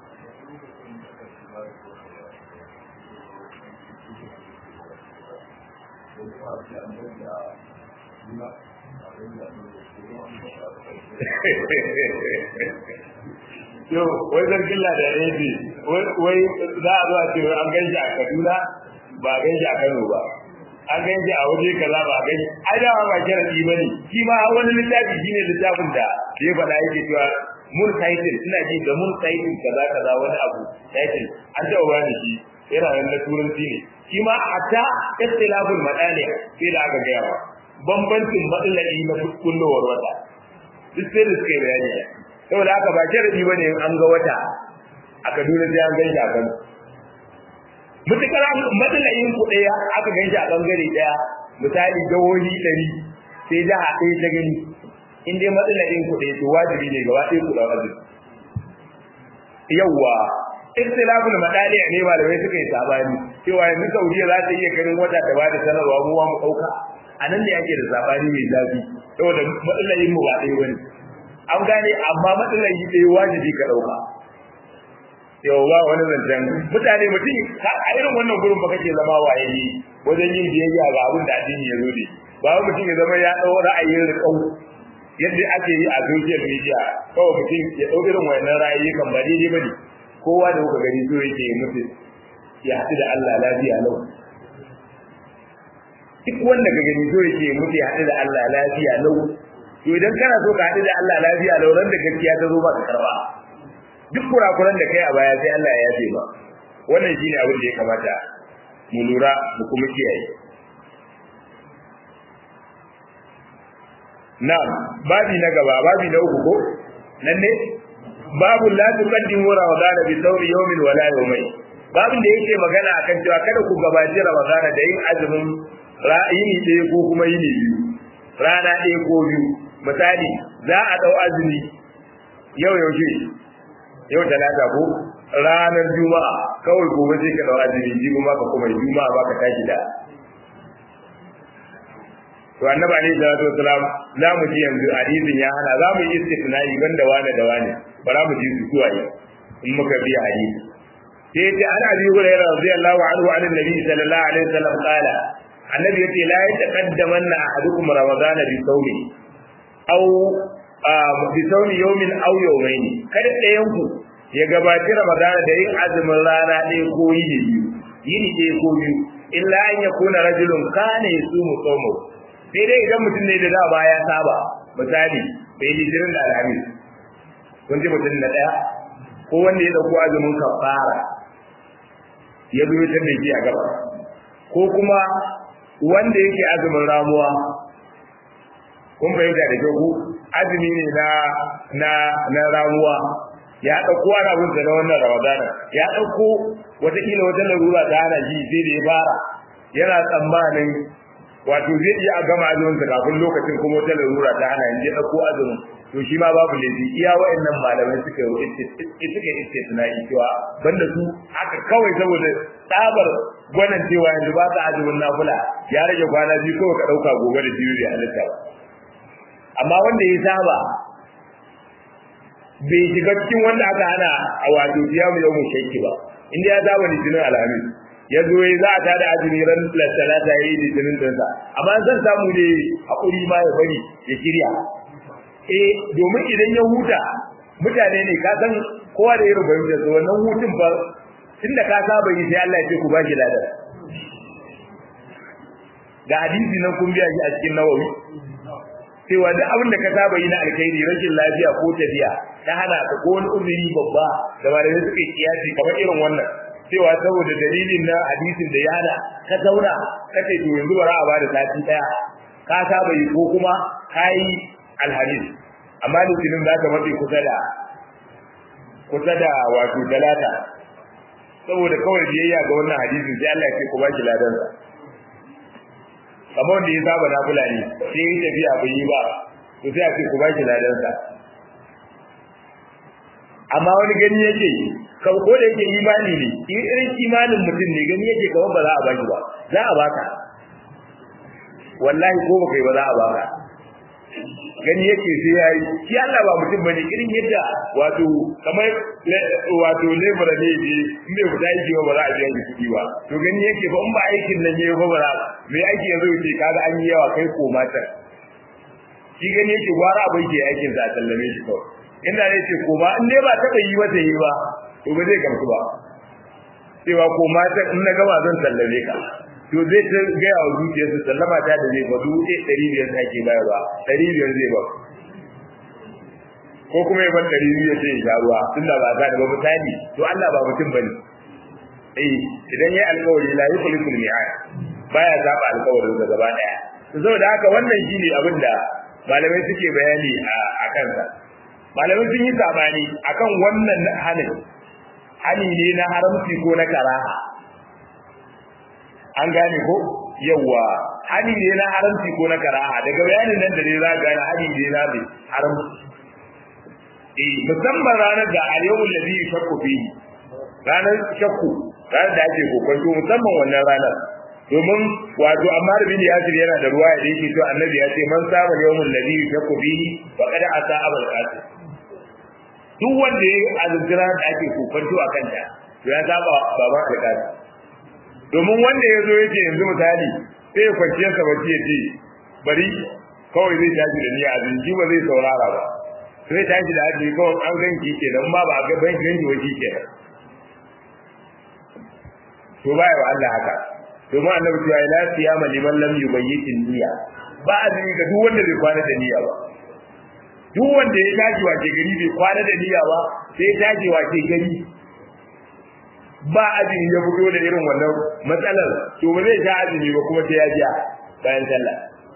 yo wai zargin lada ya ce wai za a zo a ce an gan shi a kaduna ba a gan shi a kano ba an gan shi a waje kaza ba a gan shi ai da ba kira ɗi ba ne shi ma wani littafi shine littafin da ya faɗa yake cewa mun title ina ji da mun title kaza kaza wani abu title an taɓa bani shi yana nan na turanci ne shi ma hatta istilafin madani sai da aka gaya ba bambancin matsalali na kullowar wata duk sai da suka yi bayani saboda haka ba sharadi bane in an ga wata a Kaduna sai an ganshi a Kano mutukar matsalayin ku daya aka ganshi a bangare daya misali jawohi ɗari sai jiha ɗaya ta gani in dai matsalayin ku daya to wajibi ne gaba ɗaya ku da wajibi yawa ikhtilaful madali ne malamai suka yi sabani cewa yanzu Saudiya za ta iya ganin wata ta bada sanarwa mu mu dauka anan ne ake da sabani mai zafi saboda matsalayin mu ba ɗaya bane an gane amma matsalayi ɗaya wajibi ka dauka yau ba wani zancen mutane mutum a irin wannan gurin ba kake zama waye wajen yin biyayya ga abin da addini ya zo ne ba mutum ya zama ya ɗau ra'ayin riƙau yadda ake yi a social media kawai mutum ya ɗau irin wannan ra'ayi kan ba daidai ba ne kowa da kuka gani so yake yi mutu ya haɗu da Allah lafiya lau duk wanda ka gani so yake yi mutu ya haɗu da Allah lafiya lau to idan kana so ka haɗu da Allah lafiya lau ran da gaskiya ta zo ba ka karba duk kurakuran da kai a baya sai Allah ya yafe ba wannan shine abin da ya kamata mu lura mu kuma kiyaye na'am babi na gaba babi na uku ko nan ne babu la tuqaddimu ramadan bi sawmi yawmin wala yawmayn babin da yake magana akan cewa kada ku gabaci ramadan da yin azumin ra'ayini ɗaya ko kuma yini biyu rana ɗaya ko biyu misali za a ɗau azumi yau yaushe yau talata ko ranar juma'a kawai gobe sai ka ɗau azumi jibi ma ka kuma juma'a ba ka tashi da to annabi alaihi salatu wasalam za mu ji yanzu hadisin ya hana za mu yi istisna'i banda wane da wane ba za mu ji su suwaye in muka biya hadisi sai yace an abi hurairah radiyallahu anhu an annabi sallallahu alaihi wasallam qala annabi yace la yataqaddamanna ahadukum ramadan bi sawmi aw bi sawmi yawmin aw yawmayn kada ɗayan ku ya gabaci ramadan da yin azumin rana ɗaya ko yini biyu yini ɗaya ko biyu illa an yakuna rajulun kana yasumu sawmu sai dai idan mutum ne da dama ya saba misali bai litinin da alhamis kun ji mutum na ɗaya ko wanda ya ɗauko azumin kafara ya zo ta da a gaba ko kuma wanda yake azumin ramuwa kun fahimta da kyau azumi ne na na na ramuwa ya ɗauko ana bin na wannan ramadana ya ɗauko wataƙila wata larura ta hana shi sai da ya fara yana tsammanin wato zai iya gama azumin sa kafin lokacin kuma wata larura ta hana yanzu ya dauko azumin to shi ma babu laifi iya wa'annan malamai suka yi suka yi istisna'i cewa banda su haka kawai saboda tsabar gwanan cewa yanzu ba ka azumin nafila ya rage kwana biyu kawai ka dauka gobe da biyu da halitta ba amma wanda ya saba bai shiga cikin wanda aka hana a wato siyamu yau mu shakki ba inda ya saba litinin alhamis ya zo ya za a ta da azumi ran talata ya yi litinin ɗinsa amma zan samu ne haƙuri ma ya bari ya shirya eh domin idan ya huta mutane ne ka san kowa da irin fahimtar sa wannan hutun fa tunda ka saba yi sai Allah ya ce ku ba shi ladan ga hadisi nan kun biya shi a cikin nawawi cewa duk abin da ka saba yi na alkhairi rashin lafiya ko tafiya ta hana ka ko wani uzuri babba da malamai suka yi kiyasi kamar irin wannan cewa saboda dalilin na hadisin da ya hana ka zauna ka ce to yanzu bara a bada sati daya ka saba yi ko kuma ka yi alhadis amma litinin za ka mafi kusa da kusa da wato talata saboda kawai biyayya ga wannan hadisin sai Allah ya ce ku ba shi ladansa kamar wanda ya saba na fulani sai ya tafiya bai yi ba to sai a ce ku ba shi ladansa amma wani gani yake kan ko da yake imani ne irin imanin mutum ne gani yake kamar ba za a baki ba za a baka wallahi ko baka yi ba za a baka gani yake sai yayi shi Allah ba mutum bane irin yadda wato kamar wato lebura ne je in bai fita aiki ba ba za a biya shi kuɗi ba to gani yake ba in ba aikin nan yayi ba ba za me aiki yanzu yake kaga an yi yawa kai ko mata shi gani yake gwara abin ke aikin sa sallame shi kawai inda ne ce ko ba in dai ba taɓa yi mata yi ba to ba zai gamsu ba cewa ko mata in na gama zan sallame ka to zai ta gaya wa zuciyarsa sallama ta da zai ba dubu ɗaya ɗari biyar ta ke bayarwa ɗari biyar zai ba ko kuma ya bar ɗari biyu ya ce ya sha ruwa tun da ba za da ba misali to Allah ba mutum ba ne eh idan ya alkawari la yi kulikul mi'ad baya zaɓa alkawarin da gaba ɗaya to saboda haka wannan shine abin da malamai suke bayani a kansa malamai sun yi sabani akan wannan hanin hani ne na haramci ko na karaha an gane ko yawa hani ne na haramci ko na karaha daga bayanin nan da ne za gane hani ne na mai haramci eh musamman ranar da al-yawmul ladhi shakku fihi ranar shakku ranar da ake kokonto musamman wannan ranar domin wato amma da bin yasir yana da ruwa da yake to annabi ya ce man saba yawmul ladhi shakku fihi faqad ata abul qasim duk wanda ya azumtira da ake kokonto a kanta to ya saba baban alƙasi domin wanda ya zo yake yanzu misali sai ya kwanciya sa bacci ya ce bari kawai zai tashi da niyya azumci ba zai saurara ba sai tashi da azumi kawai an ganki kenan ba ba ga ban ganki wa kenan to baya wa Allah haka domin annabi cewa la siyama liman lam yubayyitin niyya ba azumi ga duk wanda bai kwana da niyya ba duk wanda ya tashi wace gari bai kwana da niyya ba sai ya tashi wace gari ba azumi ya fito da irin wannan matsalar to ba zai sha azumi ba kuma sai ya jiya bayan sallah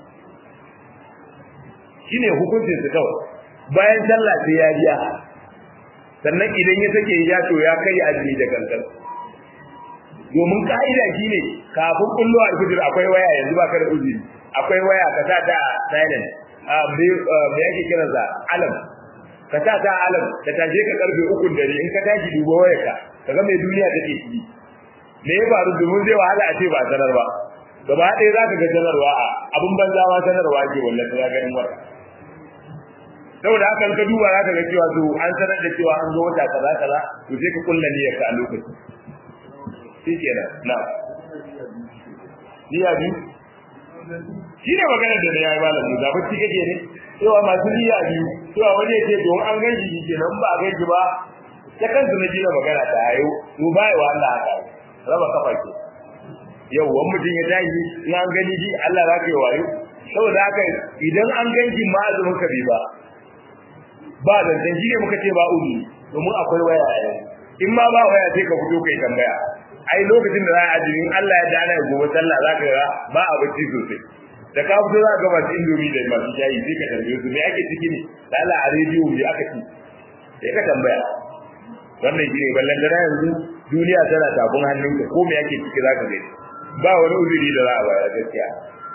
shine hukuncin su kawai bayan sallah sai ya jiya sannan idan ya sake ya to ya kai azumi da gangan domin ka'ida shine kafin kullu al-fajr akwai waya yanzu ba ka da uzuri akwai waya ka sa ta silent me yake kiran sa alam ka sa ta alam ka taje ka karfe ukun dare in ka tashi dubo wayarka kaga mai duniya take ciki me ya faru domin zai wahala a ce ba sanar ba gaba ɗaya za ka ga sanarwa a abin banza ma sanarwa ke wallahi ta ganin wata saboda haka ka duba za ka ga cewa to an sanar da cewa an zo wata kaza kaza to sai ka kulla niyyar ka a lokaci shi kenan na niyya biyu shi ne maganar da ya yi malamu da bacci kake ne cewa masu niyya biyu cewa wani ya ce don an gan shi kenan ba a gan shi ba ta kansu na jina magana ta ayo mu ba wa Allah haka raba kafa ke yau wani mutum ya tashi in an gani shi Allah za ka yi wayo saboda haka idan an gan shi ma azumin ka bi ba ba zancen shi ne muka ce ba uri domin akwai waya a yau in ma ba waya sai ka fito kai tambaya ai lokacin da za a azumi Allah ya dana gobe sallah za ka ga ba a bacci sosai da ka fito za ka ga masu indomi da masu shayi sai ka tambaye su me ake ciki ne da Allah a rediyo me aka ci sai ka tambaya wannan shi ne ballan da yanzu duniya tana tafin hannunka ko me ake ciki za ka gani ba wani uzuri da za a bayar gaskiya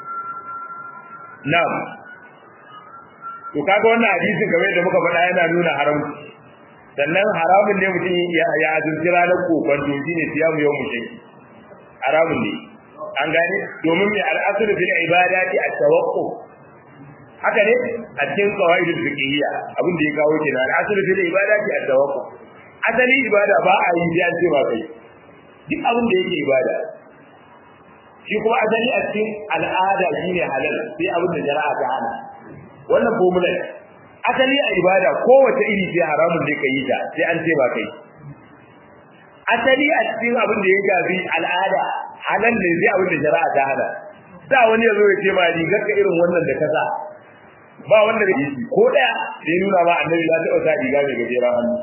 na'am to kaga wannan hadisin game da muka faɗa yana nuna haramci sannan haramun ne mutum ya azumci ranar kokon to shine siyamu yau mu shaki haramun ne an gane domin mai al'asulu fil ibadati at-tawaqqu haka ne a cikin qawaidul fiqhiyya abin da ya kawo kenan al'asulu fil ibadati at-tawaqqu asali ibada ba a yi sai an ce ba kai duk abin da yake ibada shi kuma asali a cikin al'ada shine halal sai abin da shari'a ta hana wannan formula asali a ibada kowace iri ce haramun da kai ta sai an ce ba kai asali a cikin abin da ya gafi al'ada halal ne sai abin da shari'a ta hana da wani ya zo ya ce ma rigar ka irin wannan da ka sa ba wanda da shi ko daya da ya nuna ma annabi ya taɓa sa riga mai gajeren hannu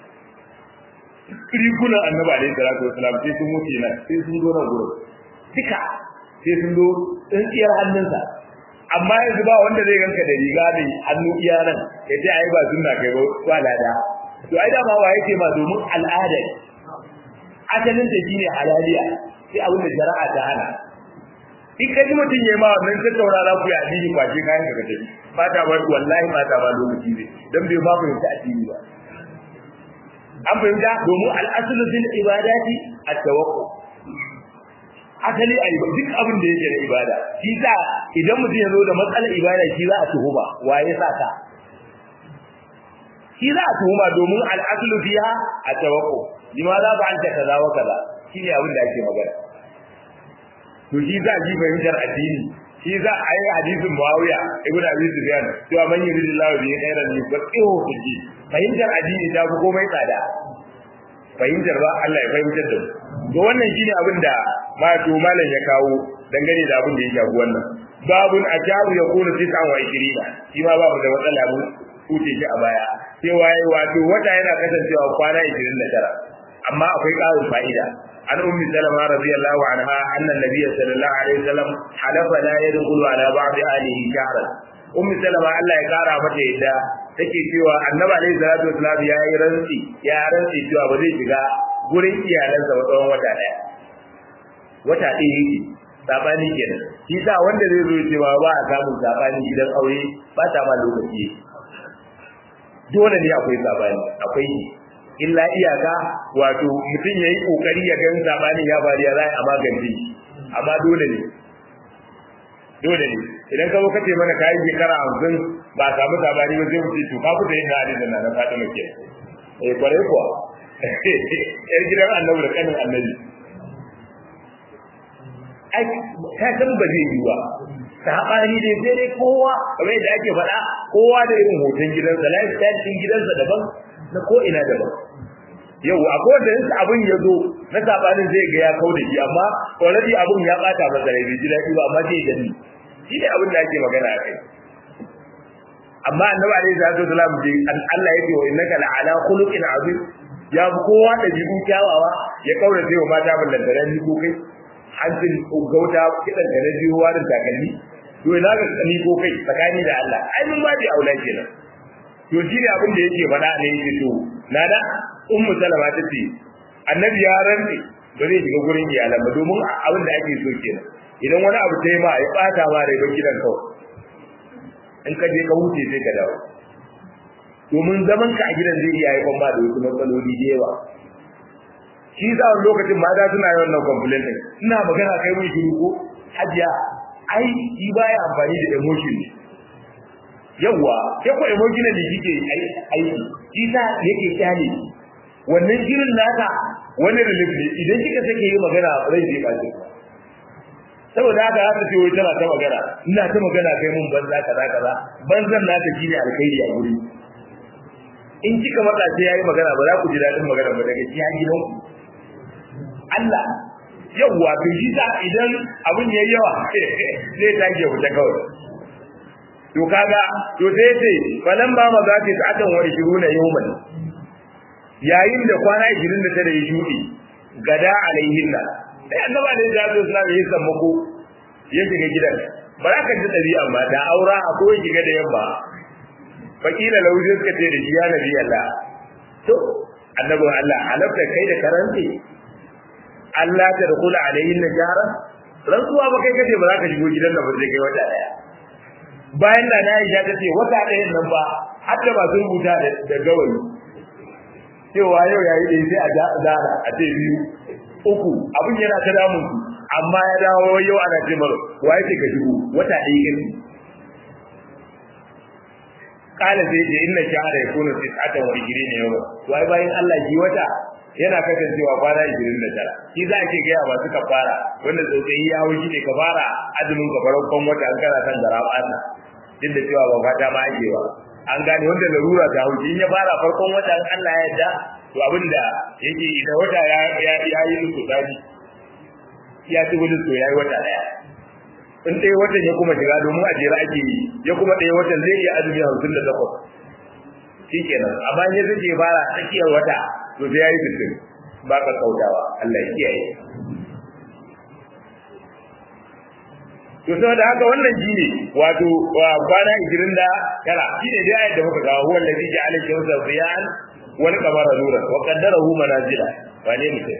rigunan annabi alaihi salatu wasalam sai sun wuce nan sai sun zo nan gurin duka sai sun zo tsintsiyar hannunsa amma yanzu ba wanda zai ganka da riga mai hannu iya nan ya ce ai ba sunna kai ba ba lada to ai dama wa yake ma domin al'ada asalin ta shine halaliya sai abin da shari'a ta hana in ka ji mutum yayi ma wannan tattauna za ku yi addini kwace kayan ka tafi ba ta ba wallahi ba ta ba lokaci ne dan bai ba mu ta addini ba an fahimta domin al'asulu fil ibadati at-tawakkul asali a duk abin da yake da ibada shi sa idan mutum ya zo da matsalar ibada shi za a tuhuma waye sa ka shi za a tuhuma domin al'aslu fiha at-tawakkul limaza ba anta kaza wa kaza shine abin da ake magana to shi za ji fahimtar addini shi za a yi hadisin Muawiya ibn Abi Sufyan cewa man yuridillahu bihi khairan yufaqihu fi din fahimtar addini ta fi komai tsada fahimtar ba Allah ya fahimtar da mu to wannan shine abin da ma to malam ya kawo dangane da abin da ya shafi wannan babun ajabu ya kuna tis'an wa ishirina shi ma babu da matsala mu kuce shi a baya cewa yayi wato wata yana kasancewa kwana 29 amma akwai ƙarin fa'ida an ummi salama radiyallahu anha anna nabiyya sallallahu alaihi wasallam halafa la yadkhulu ala ba'd alihi shahran ummi salama Allah ya kara mata yadda take cewa annabi alaihi salatu wasallam ya yi rantsi ya rantsi cewa ba zai shiga gurin iyalansa ba tsawon wata daya wata ɗaya yake sabani kenan shi sa wanda zai zo cewa ba a samun sabani idan aure ba ta ma lokaci dole ne akwai sabani akwai illa iyaka wato mutum yayi kokari ya ga sabanin ya bari ya zai a magance amma dole ne dole ne idan ka zo kace mana kai shekara 50 ba samu sabani ba sai mu ce to ka fita yin hadisin nan na Fatima ke eh kware kuwa yar gidan annabi da kanin annabi ai ka san ba zai yi ba sabani dai sai dai kowa kamar yadda ake faɗa kowa da irin hoton gidansa lifestyle din gidansa daban na ko ina daban yau akwai wanda in abin ya zo na sabanin zai ga ya kau da shi amma already abin ya bata masa rai bai ji daɗi ba amma zai gani shi ne abin da ake magana a kai amma annabi alaihi salatu wasalam dai Allah yake wa innaka la'ala khuluqin azim ya bi kowa da jibu kyawawa ya kaura sai wa mata ballantare ni ko kai hancin gauta kidan da biyu warin takalmi to ina ga ni ko kai tsakani da Allah ai mun ba bi aula kenan to shi ne abin da yake faɗa ne yake to nada ummu salama ta ce annabi ya rantsi ba zai shiga gurin iyalan ba domin abin da ake so kenan idan wani abu ta yi ma ya bata ma rai ba gidan kawai in ka je ka huce sai ka dawo domin zaman ka a gidan zai iya haifar ma da wasu matsaloli da yawa shi za wani lokacin mata suna yawan nan complaint din ina magana kai mun shiru ko hajiya ai shi baya amfani da emotion ne yawa ke ko emotion ne kike aiki shi sa yake kyale wannan shirin naka wani relief ne idan kika sake yi magana rai zai bace saboda haka haka ce wai tana ta magana ina ta magana kai mun banza kaza kaza banzan naka shine alkhairi a guri in kika matsa sai yayi magana ba za ku ji dadin magana ba daga cikin gidan ku Allah yawwa to shi sa idan abin yayi yawa sai ta ke wuta kawai to kaga to sai sai falan ba ma za ta ta'atan wa 20 yawman yayin da kwana 29 ya shudi gada alaihinna sai annaba da ya zo suna da yin sammako ya shiga gidan ba za ka ji ɗabi'a ba da aura a ko shiga da yamma fakila lahu sai suka ce da shi ya nabi Allah to annabi Allah halafta kai da karanti Allah ta dukula alayhin najara rantsuwa ba kai kace ba za ka shigo gidan nan ba sai kai wata daya bayan da na Aisha ta ce wata ɗayan nan ba har da ba sun rubuta da gawayi cewa yau yayi da sai a zara a ce biyu uku abin yana ta damun su amma ya dawo yau ana ce mara wa yake ka shigo wata ɗaya gani kala sai ce inna shahara ya kuna tis'atan wa ijirin yau wai bayan Allah ji wata yana kasancewa kwana 29 shi za a ke gaya masu kafara wanda tsautsayi ya hau shi ne kafara azumin kafaran wata an kana san gara bata duk da cewa ba fata ma ake ba an gane wanda larura ta hau in ya fara farkon wata an Allah ya yarda to abinda yake idan wata ya ya yi musu tsari ya ci gudun to yayi wata daya in ɗaya watan ya kuma shiga domin a jera ake yi ya kuma ɗaya watan zai iya azumi hamsin da takwas shi kenan amma ya zai fara tsakiyar wata to sai ya yi sittin ba ka kautawa Allah ya kiyaye to saboda haka wannan shi ne wato kwana ishirin da tara shi ne dai ayat da muka kawo huwa allazi ja'ala shamsa ziyan wal qamara nuran wa qaddarahu manazila wane mutum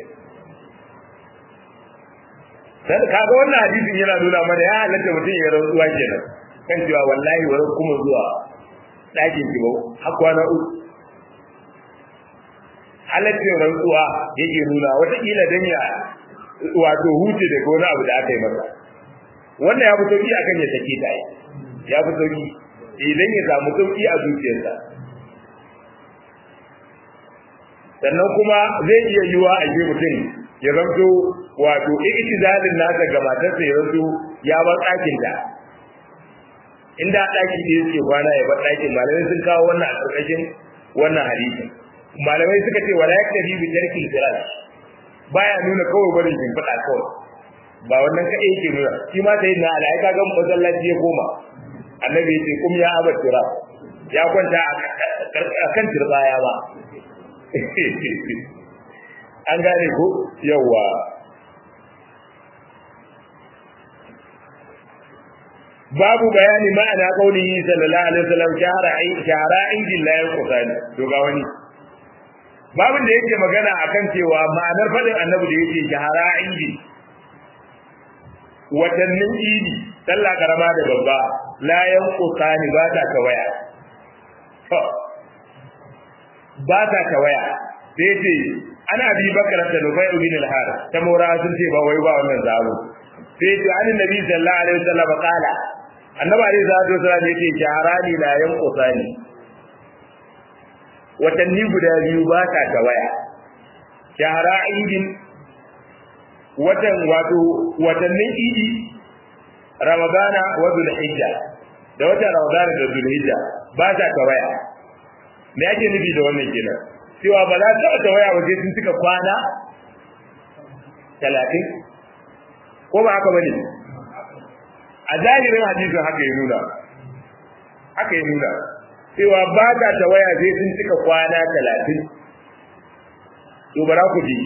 dan kaga wannan hadisin yana nuna mana ya halatta mutum ya rantsuwa kenan kan cewa wallahi wa kuma zuwa dakin ki har kwana uku halaccin rantsuwa yake nuna wataƙila dan ya wato huce daga wani abu da aka yi masa wannan ya fi sauki akan ya sake ta ya fi sauki idan ya samu sauki a zuciyarsa sannan kuma zai iya yiwa a je mutum ya zanto wato iktizalin nasa ga matarsa ya zanto ya bar ɗakin ta inda ɗaki da yake kwana ya bar ɗakin malamai sun kawo wannan a ƙarƙashin wannan hadisin malamai suka ce wala yaktabi bi tarkil firash baya nuna kawai barin shimfiɗa kawai ba wannan kaɗai yake nuna shi ma sai na ala ka ga masallaci ya koma annabi ya ce kum ya abar tura ya kwanta a kan turbaya ba an gane ko yawa babu bayani ma'ana kaulihi sallallahu alaihi wasallam shahara ai shahara injil la yanqusani to ga wani babin da yake magana akan cewa ma'anar fadin annabi da yake shahara injil watannin idi sallah karama da babba la yanqusani ba ta tawaya ba ta tawaya sai ce ana bi bakar da nufai bin al-har ta mora sun ce ba wai ba wannan zabo sai ce an nabi sallallahu alaihi wasallam qala annabi alaihi salatu wasallam yake jaharani la yanqusani watanni guda biyu ba ta tawaya shahara idin watan wato watannin idi ramadana wa zulhijja da watan ramadana da zulhijja ba ta tawaya me ake nufi da wannan kenan cewa ba za ta tawaya ba sai sun cika kwana talatin ko ba haka bane a zahirin hadisin haka ya nuna haka ya nuna cewa ba ta tawaya sai sun cika kwana talatin to bara ku ji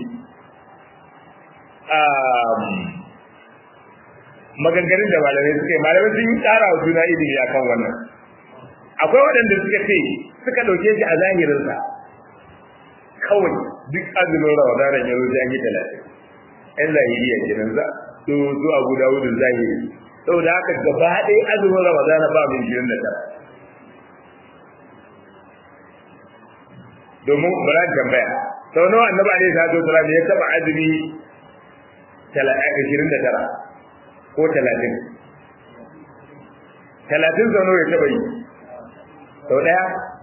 maganganun da malamai suka yi malamai sun yi tsara wa juna ilimi a kan wannan akwai waɗanda suka ce suka ɗauke shi a zahirinsa kawai duk azumin ramadanan ya zo an yi talatin yan zahiriya kenan za su su abu dawudin zahiri saboda haka gaba ɗaya azumin ramadana ba mai shirin da tara domin bara tambaya sau nawa annabi alaihi salatu wasallam ya taba azumi 29 ko 30 30 sau nawa ya taba yi sau daya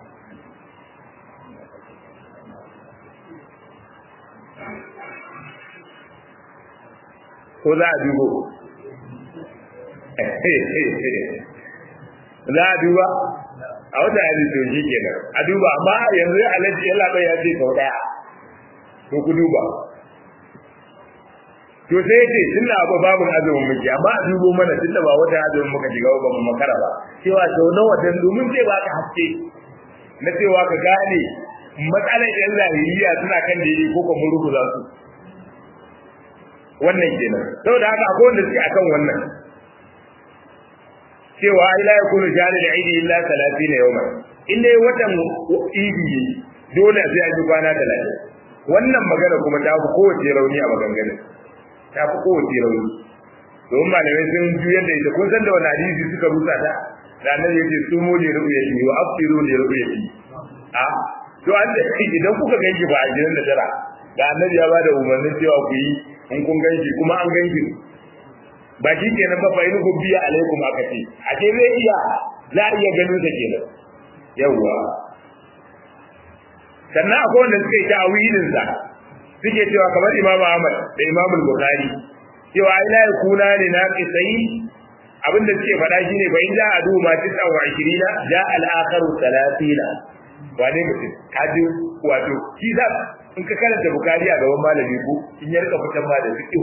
ko za a dubo za a duba a wata hadisi to shi kenan a duba amma yanzu ya alaji ya labai ya ce sau daya to ku duba to sai yace tunda abu babu azumin muke amma a dubo mana tunda ba wata azumin muka shiga ba mu makara ba cewa sau nawa dan domin sai ba ka haske na cewa ka gane matsalar yan zahiriya suna kan daidai ko kuma rubuza su wannan kenan saboda haka akwai wanda suke akan wannan cewa ai la yakunu jari da idi illa 30 yawma in dai watan idi dole sai an yi kwana 30 wannan magana kuma ta fi kowace rauni a maganganun ta fi kowace rauni domin malamai sun juyar da ita kun san da wani hadisi suka rusa ta da annabi yace su mu ne ru'yati wa afiru ne ru'yati a to an da idan kuka ganki ba a jiran da tara da annabi ya bada umarnin cewa ku yi in kun ganki kuma an ganki ba shi kenan ba fa in biya alaikum aka ce a ce zai iya za a iya ganin sa kenan yawwa sannan akwai wanda suka yi ta'awilin sa suke cewa kamar Imam Ahmad da Imam Bukhari cewa ai la yakuna li naqisai abinda suke faɗa shine fa in ja adu ma tisa wa 20 ja al akharu 30 wane mutum kaji wato shi da in ka karanta Bukhari a gaban malami ko in ya rika fitan ma da fiqh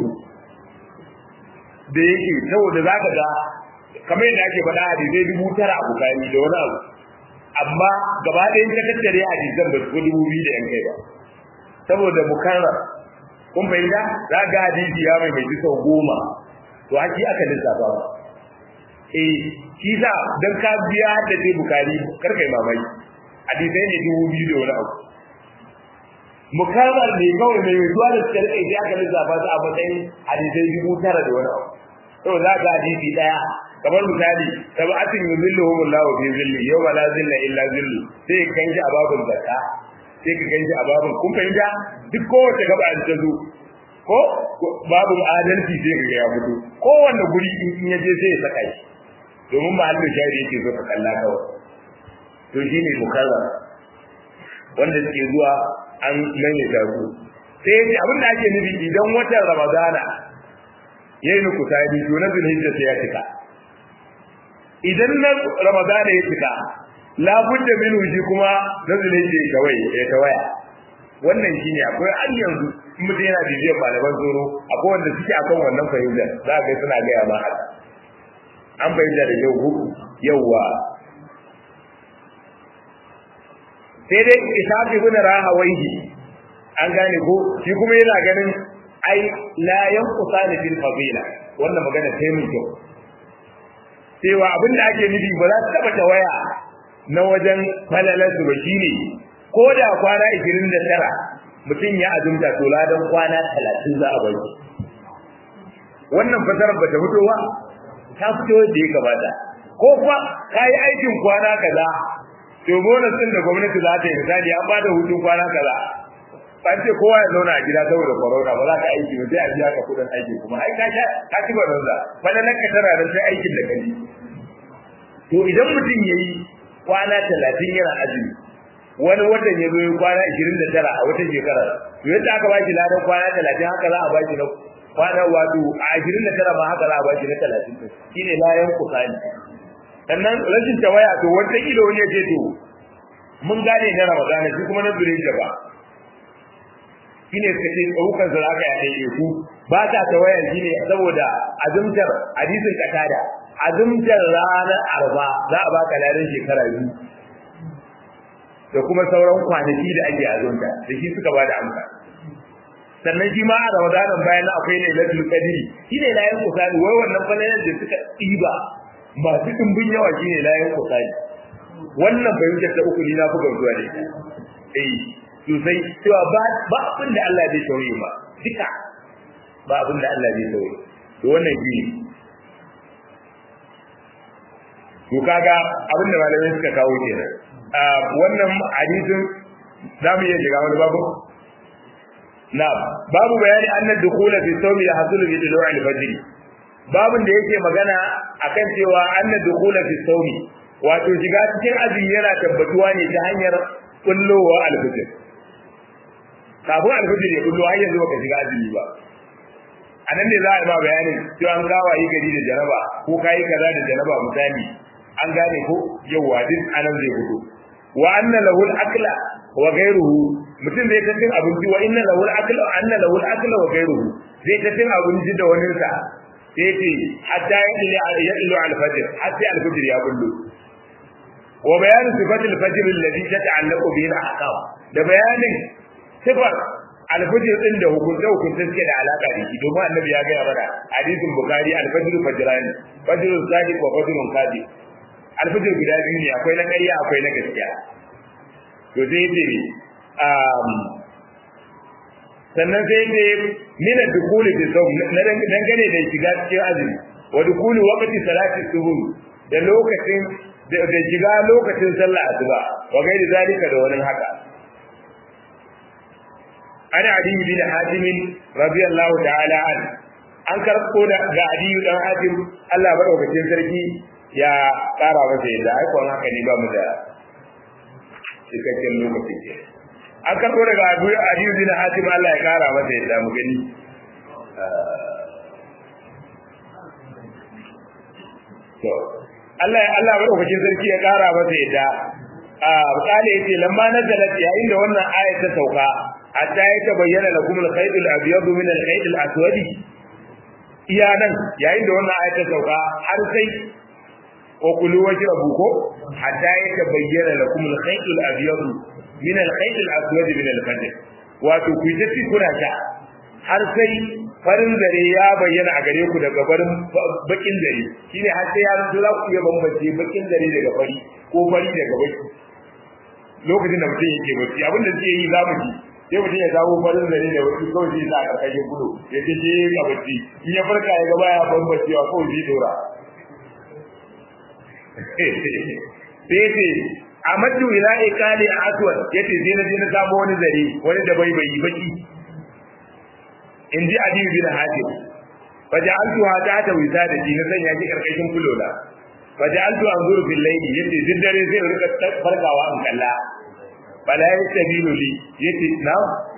da yake saboda zaka ga kamar yadda ake faɗa hadisai dubu tara a Bukhari da wani abu amma gaba ɗayan ka tattare hadisan ba su dubu biyu da yan kai ba saboda mukarrar kun fahimta za ga hadisi ya mai mai sau goma to haki aka lissafa ba eh shi sa dan ka biya da sai bukari kar kai mamaki hadisai ne dubu biyu da wani abu mukarrar ne kawai mai zuwa da suka rike sai aka lissafa su a matsayin hadisai dubu tara da wani abu to za ga hadisi daya kamar misali sab'atin yuzilluhum Allah fi zilli yawma la zilla illa zillu sai kan shi a babun zakka sai ka ganshi a babun kun fahimta duk kowace gaba an ta zo ko babun adalci sai ka ga ya fito kowanne guri in ya je sai ya saka shi domin ba Allah shari yake so ka kalla kawai to shine mukarrar wanda suke zuwa an maimaita su sai yace abin da ake nufi idan watan Ramadana yayi nuku tabi to na zulhijja sai ya cika idan na ramadana ya cika labudda min wuji kuma na zulhijja ya kawai ya tawaya wannan shine akwai an yanzu in mutum yana bibiyar malaman tsoro akwai wanda suke akan wannan fahimtar za ka ga suna gaya ma haka an fahimta da yau yauwa sai dai isafi bin rahawaihi an gane ko shi kuma yana ganin ai la yanqusani fil fadila wannan magana sai mun kyau cewa abin da ake nufi ba za su taba tawaya na wajen falalarsu ba shine ko da kwana 29 mutum ya azumta to ladan kwana 30 za a bari wannan fasarar ba ta fito ba ta fito da ya gabata ko kuma ka yi aikin kwana kaza to bonus din da gwamnati za ta yi misali an ba da hutun kwana kaza an ce kowa ya zauna a gida saboda corona ba za ka aiki ba sai a biya ka kudin aiki kuma ai ka sha ka ci ba banza fadalan ka tana da sai aikin da kai to idan mutum yayi kwana 30 yana azumi wani watan ya zo kwana 29 a wata shekara to yadda aka ba shi ladan kwana 30 haka za a ba shi na kwana wato a 29 ma haka za a ba shi na 30 shine layan kusani sannan rashin tawaya to wata ido ne ce to mun gane na ramadana shi kuma na zure ba shine suka ce ɗaukar su aka ya ɗaiɗe ku ba ta tawaya shine saboda azumtar hadisin katada azumtar ranar arba za a baka ladan shekara biyu da kuma sauran kwanaki da ake azumta da shi suka ba da amsa sannan shi ma a ramadanan bayan akwai ne lailatul qadri shine layin kusani wai wannan falalan da suka ɗiba masu ɗimbin yawa shine layin kusani wannan fahimtar ta uku ni na buga zuwa da ita eh sosai cewa ba ba abin da Allah zai tauye ba duka ba abin da Allah zai tauye to wannan shi ne to kaga abin da malamai suka kawo kenan wannan hadisin za mu iya shiga wani babu na babu bayani annad dukhula fi sawmi yahsulu bi dulu al-fajr babun da yake magana akan cewa annad dukhula fi sawmi wato shiga cikin azumi yana tabbatuwa ne ta hanyar kullowa al-fajr kafin al-fajr ya kullo har yanzu baka shiga azumi ba a nan ne za a yi ma bayanin cewa an gawa yi gari da jaraba ko kayi kaza da jaraba misali an gane ko yawa duk anan zai fito wa anna lahu al-akla wa ghayruhu mutum zai ta cin abinci wa inna lahu al-akla anna lahu al-akla wa ghayruhu zai ta cin abinci da wani sa sai ce hatta ya ilu al-fajr hatta al-fajr ya bullo wa bayan sifat al-fajr alladhi tata'allaqu bihi al-ahkam da bayanin sifar al-fajr din da hukunta hukunta suke da alaka da shi domin annabi ya ga mana hadisin bukhari al-fajr fajran fajrun sadiq wa fajrun kadhib alfijir guda biyu ne akwai na ƙarya akwai na gaskiya to sai ce sannan sai ce mina dukuli fi sau na dangane da shiga cikin azumi wa dukuli waqti salati subuh da lokacin da shiga lokacin sallah asuba wa gairi zalika da wani haka ana adi bin hatim radiyallahu ta'ala an an karɓo da ga adi dan hatim Allah madaukakin sarki ya ƙara masa yadda aikon haka ne ba mu da cikakken lokaci ke an karɓo daga adiyu bin hatim Allah ya ƙara masa yadda mu gani to Allah ya Allah madaukakin sarki ya ƙara masa yadda a kale yace lamma nazalat yayin da wannan ayat ta sauka hatta ya tabayyana lakum al-khayt al-abyad min al-khayt al-aswad iya nan yayin da wannan ayat ta sauka har sai وكلوا واشربوا كو حتى يتبين لكم الخيط الابيض من الخيط الاسود من الفجر wato ku ta ci kuna sha har sai farin zare ya bayyana a gare ku daga barin bakin zare shine har sai ya zo za ku iya bambance bakin zare daga fari ko fari daga baki lokacin da mutum yake bacci abin da suke yi za mu ji sai mutum ya samu farin zare da wasu kawai zai sa a karkashin gudu ya ce je ga bacci in ya farka ya ga baya bambancewa kawai zai dora sai ce a matu ila ikali a aswad yace sai na je na samu wani zare wani da bai bai baki in ji adiyu bin hatim faja'altu hada ta wisa da ji na sanya shi karkashin kulola faja'altu anzuru fil layli yace duk dare zai rika farkawa an kalla bala yastabilu li yace na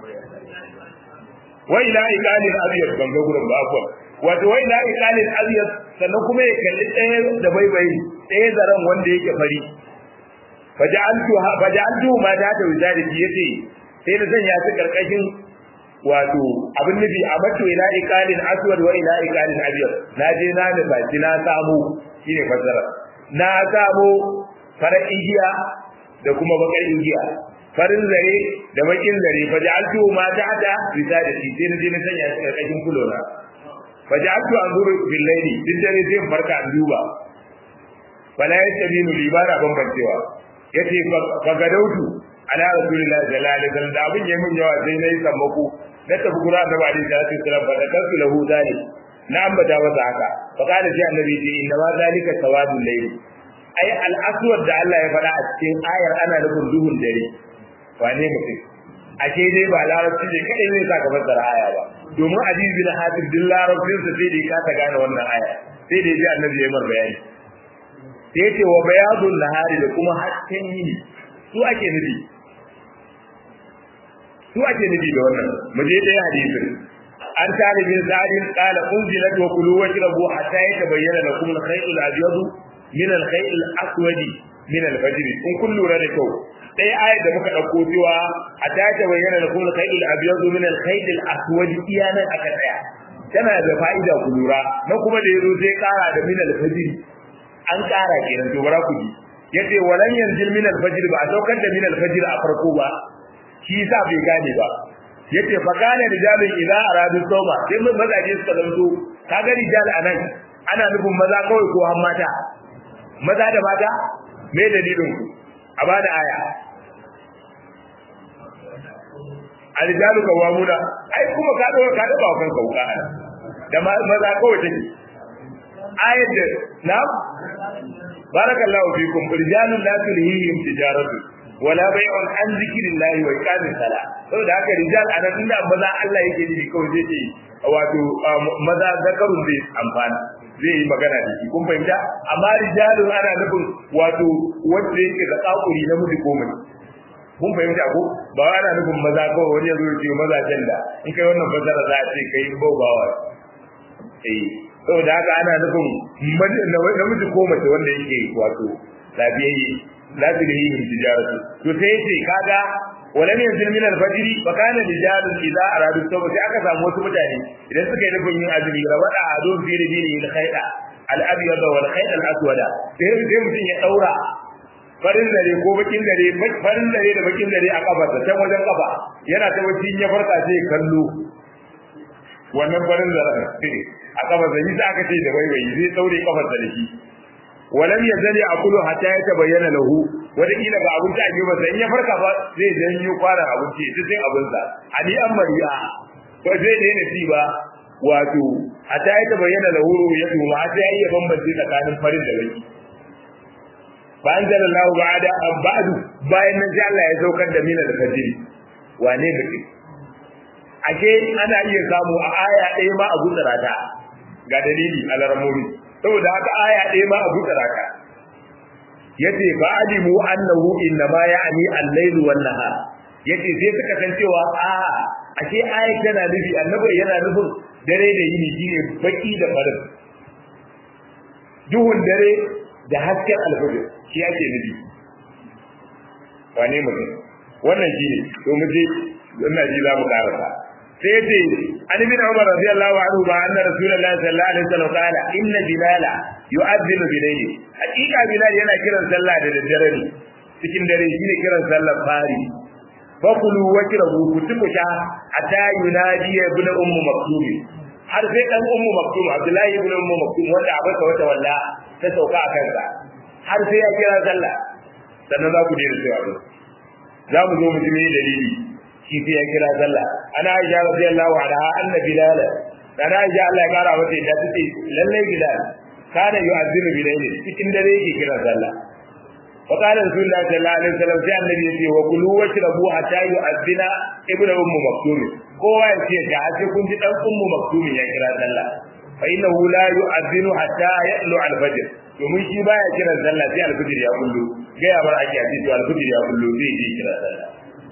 wa ila ikali al-abyad ban ga gurin ba akwai wato wai la ikalin abyad sannan kuma ya kalli ɗaya da baibayi ɗaya zaren wanda yake fari faja'altu faja'altu ma da ta wizarati yace sai da zan ya ta karkashin wato abin nufi a mato ila ikalin aswad wa ila ikalin abyad na je na nufaci na samu shine fasara na samu farar igiya da kuma bakar igiya farin zare da bakin zare faja'altu ma da ta wizarati sai na je na sanya ta karkashin kulona faja'altu anzuru bil layli din dare sai farka an duba fala yastabinu li bara bambancewa yace fa gadautu ala rasulillahi sallallahu alaihi wasallam da abin yayin mun yawa sai nayi sammako na tafi gura da ba alaihi salatu wasallam fa takantu lahu zalik na ambata masa haka fa kana sai annabi ce inna ma zalika sawadul layli ai al-aswad da Allah ya faɗa a cikin ayar ana nufin duhun dare wane mutum ashe dai ba larabci ne kadai zai saka fassara aya ba domin aziz bin hatim din larabcin sa sai da ya kasa gane wannan aya sai da ya ji annabi ya mar bayani sai ce wa bayadun nahari da kuma hasken yini su ake nufi su ake nufi da wannan mu je dai hadisin an tare bin sa'idin qala unzilat wa kulu washrabu hatta yatabayyana lakum al-khayt al-abyad min al-khayt al-aswad min al-fajr in kun lura da kyau dai ayat da muka dauko cewa hatta yatabayyana lakum al-khayt al-abyad min al-khayt al-aswad iyanan aka tsaya tana da fa'ida ku lura na kuma da yazo sai kara da min al-fajr an kara kenan to bara ku ji yace walan yanzil min al-fajr ba a saukar da min al-fajr a farko ba shi yasa bai gane ba yace fa kana rijalun idza aradu sawma sai mun mazaje suka zanto kaga rijal anan ana nufin maza kawai ko har mata maza da mata me dalilin ku a bada aya arijalu kawamuna ai kuma ka dawo ka dawo kan kauka da maza kawai take ayat da na barakallahu fikum rijalun la tulhihim tijaratu wala bai'un an zikrillahi wa iqamis sala saboda haka rijal anan inda maza Allah yake nufi kawai zai ce wato maza zakarun zai amfana zai yi magana da shi kun fahimta amma rijalun ana nufin wato wanda yake da kakuri na miji ko mace kun fahimta ko ba ana nufin maza kawai wani ya zo ya ce maza can da in kai wannan fasara za a ce kai baubawa eh saboda haka ana nufin namiji ko mace wanda yake wato lafiyayye la tulhihim tijaratu to sai yace kaga walam yanzil min al-fajr fa kana rijalun idza aradu tawba sai aka samu wasu mutane idan suka yi nufin yin azumi rabada adun fi rijili al-khayda al-abyad wal khayda al-aswada sai sai mutum ya daura farin dare ko bakin dare farin dare da bakin dare a kafarsa can wajen kafa yana ta wacce ya farka sai kallo wannan farin dare a kafarsa yi sa aka ce da waiwayi zai daure kafarsa da shi walam yazali aqulu hatta yatabayyana lahu wanda kila ga abinci a gefe sai in ya farka ba zai janyo kwaran abinci sai sai abin sa ali amariya ko zai da yana ba wato hatta yatabayyana lahu ya tuma sai ya bambance tsakanin farin da baki bayan da Allah ba'ada ba'du bayan nan sai Allah ya saukar da mina da fajiri wane mutum ake ana iya samu a aya ɗaya ma a gutsara ta ga dalili a laramomi saboda haka aya ɗaya ma abu tsaraka yace fa alimu annahu inna ma ya'ni al-layl wan nahar yace sai suka san cewa a ashe aya tana nufi annabi yana nufin dare da yini shine baki da farin duhun dare da hasken alfajir shi ake nufi wane mutum wannan shine to mu je wannan ji za mu karasa sai ce an ibn umar radiyallahu anhu ba anna rasulullahi sallallahu alaihi wasallam qala inna bilala yu'adhdhinu bilayli hakika bilal yana kiran sallah da daddare ne cikin dare shine kiran sallar fari fakulu wajrabu kutuka hatta yunadi ibn ummu maktum har sai dan ummu maktum abdullahi ibn ummu maktum wanda abaka wata walla ta sauka a kansa har sai ya kira sallah sannan za ku daina cewa za mu zo mu ji dalili shi sai ya kira sallah ana aisha radiyallahu anha anna bilal ana aisha Allah ya kara mata da take lalle bilal kana yu'azzinu bilayli cikin dare yake kira sallah wa qala rasulullahi sallallahu alaihi wasallam sai annabi yace wa kulu washrabu hatta yu'azzina ibnu ummu maktum kowa ya ce da sai kun ji dan ummu maktum ya kira sallah fa innahu la yu'azzinu hatta ya'lu al-fajr domin shi baya kiran sallah sai al-fajr ya kullu ga ya bar ake hadisi al-fajr ya kullu zai je kira sallah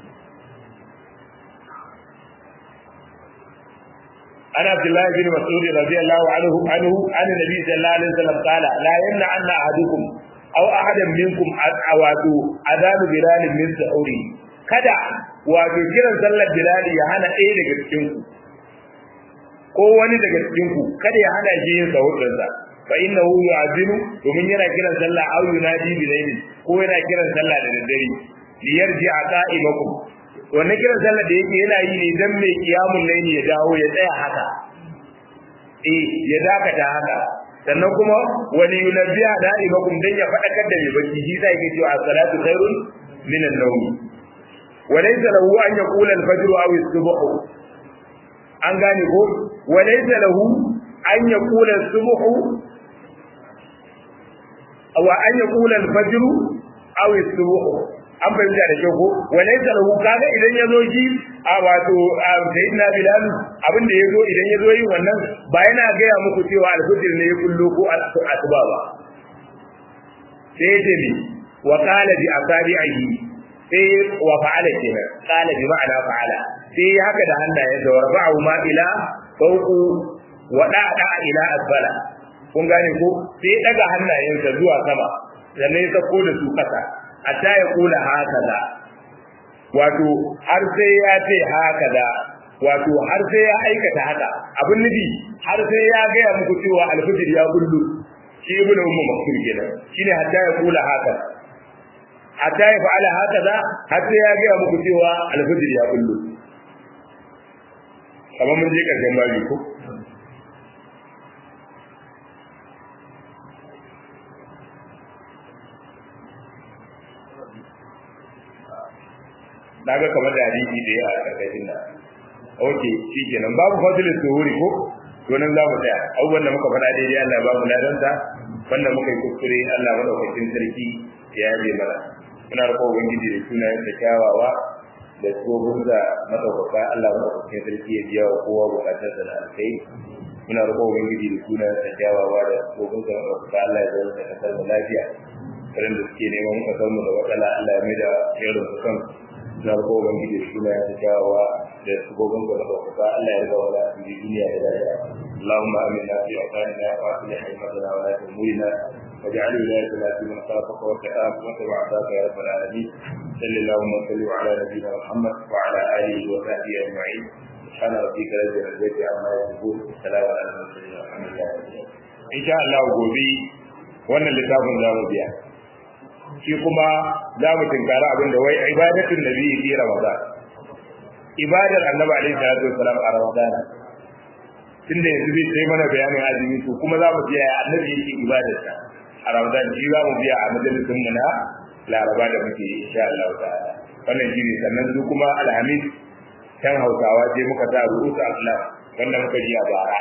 عن عبد الله بن مسعود رضي الله عنه عنه عن النبي صلى الله عليه وسلم قال لا يمنع أن أحدكم أو أحدا منكم أواتو أذان بلال من سعوري kada wato kiran sallar bilal ya hana ɗaya daga cikin ku ko wani daga cikin ku kada ya hana shi yin sahudin sa fa innahu yu'azinu domin yana kiran sallah aw yunadi bilayli ko yana kiran sallah da daddare liyarji qa'imakum wannan kiran sallar da yake yana yi ne dan mai kiyamun laili ya dawo ya tsaya haka eh ya dakata haka sannan kuma wani yunabbiya da'imakum dan ya fadakar da mai bacci shi sai yake cewa as-salatu khairun min an-nawm walaysa lahu an yaqula al-fajr aw as-subh an gane ko walaysa lahu an yaqula as-subh wa an yaqula al-fajr aw as-subh an fahimta da kyau ko wala lahu kaga idan yazo shi a wato sayyidina bilal abin da yazo idan yazo yin wannan ba yana gaya muku cewa al-fajr ne ya kullu ko asuba ba sai ce ne wa qala bi asabi'ihi sai wa fa'ala kenan qala bi ma'ana fa'ala sai haka da hannayen da warba'u ma ila fawqu wa da'a ila asfala kun gane ko sai daga hannayensa zuwa sama sannan ya sako da su kasa hatta ya kula hakaza wato har sai ya ce hakaza wato har sai ya aikata haka abin nufi har sai ya gaya muku cewa alfijir ya kullu shi ibn ummu maktub kenan shine hatta ya kula haka hatta ya fa'ala hakaza har sai ya gaya muku cewa alfijir ya kullu kamar mun je karshen babi ko daga kamar da hadisi da ya a karkashin da oke shi kenan babu fadilin suhuri ko to nan za mu tsaya abubuwan da muka faɗa daidai Allah ya ba mu ladanta wanda muka yi kuskure Allah madaukakin sarki ya yabe mana muna roƙon ubangiji da sunayen da kyawawa da tsohon da madaukaka Allah madaukakin sarki ya biya wa kowa bukatar da alkai muna roƙon ubangiji da sunayen da kyawawa da tsohon da madaukaka Allah ya zama da kasar da lafiya waɗanda suke neman kasar mu da matsala Allah ya mai da irin su kan na ko ubangiji da suna ya kyawawa da sabobin da ɗaukaka Allah ya riga wala a cikin duniya da lafiya اللهم آمنا في أوطاننا وأصلح أئمتنا ولاة أمورنا واجعل ولايتنا في من خافك واتقاك واتبع عذابك يا رب العالمين صل اللهم وسلم على نبينا محمد وعلى آله وصحبه أجمعين سبحان ربك رب العزة عما يصفون السلام على المرسلين والحمد لله إن شاء الله gobe wannan littafin za mu biya shi kuma za mu tinkara abin da wai ibadatun nabi fi ramadan ibadar annabi alaihi salatu wasalam a ramadan tunda yanzu zai sai mana bayanin azumi to kuma za mu biya annabi yake ibadar sa a ramadan shi za mu biya a majalisin mu na laraba da muke insha Allah ta'ala wannan shi ne sannan su kuma alhamis kan hausawa je muka sa ru'usu Allah wanda muka ji a bara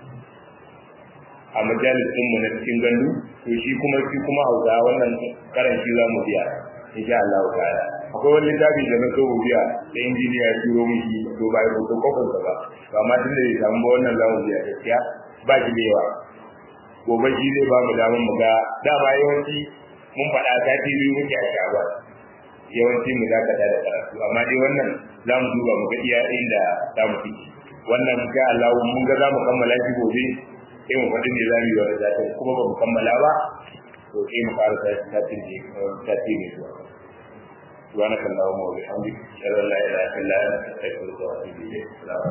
a majalisin mu na cikin gandu to shi kuma shi kuma hausa wannan karan shi za mu biya insha Allah ta'ala akwai wani littafi da na so mu biya da injiniya ya turo mu shi to ba ko ko kofar ba to amma tun da ya samu ba wannan za mu biya gaskiya ba shi da yawa gobe shi zai ba mu damar mu ga dama yawanci mun faɗa sati biyu muke a shaba yawanci mu dakata da karatu amma dai wannan za mu duba mu ga iya inda za mu fiki wannan ga Allah mun ga za mu kammala shi gobe sai mu faɗi ne za mu yi wani zaɓen kuma ba mu kammala ba to sai mu fara satin ne sati ne zuwa سبحانك اللهم وبحمدك اشهد ان لا اله الا انت استغفرك واتوب اليك السلام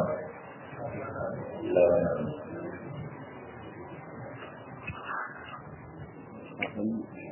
عليكم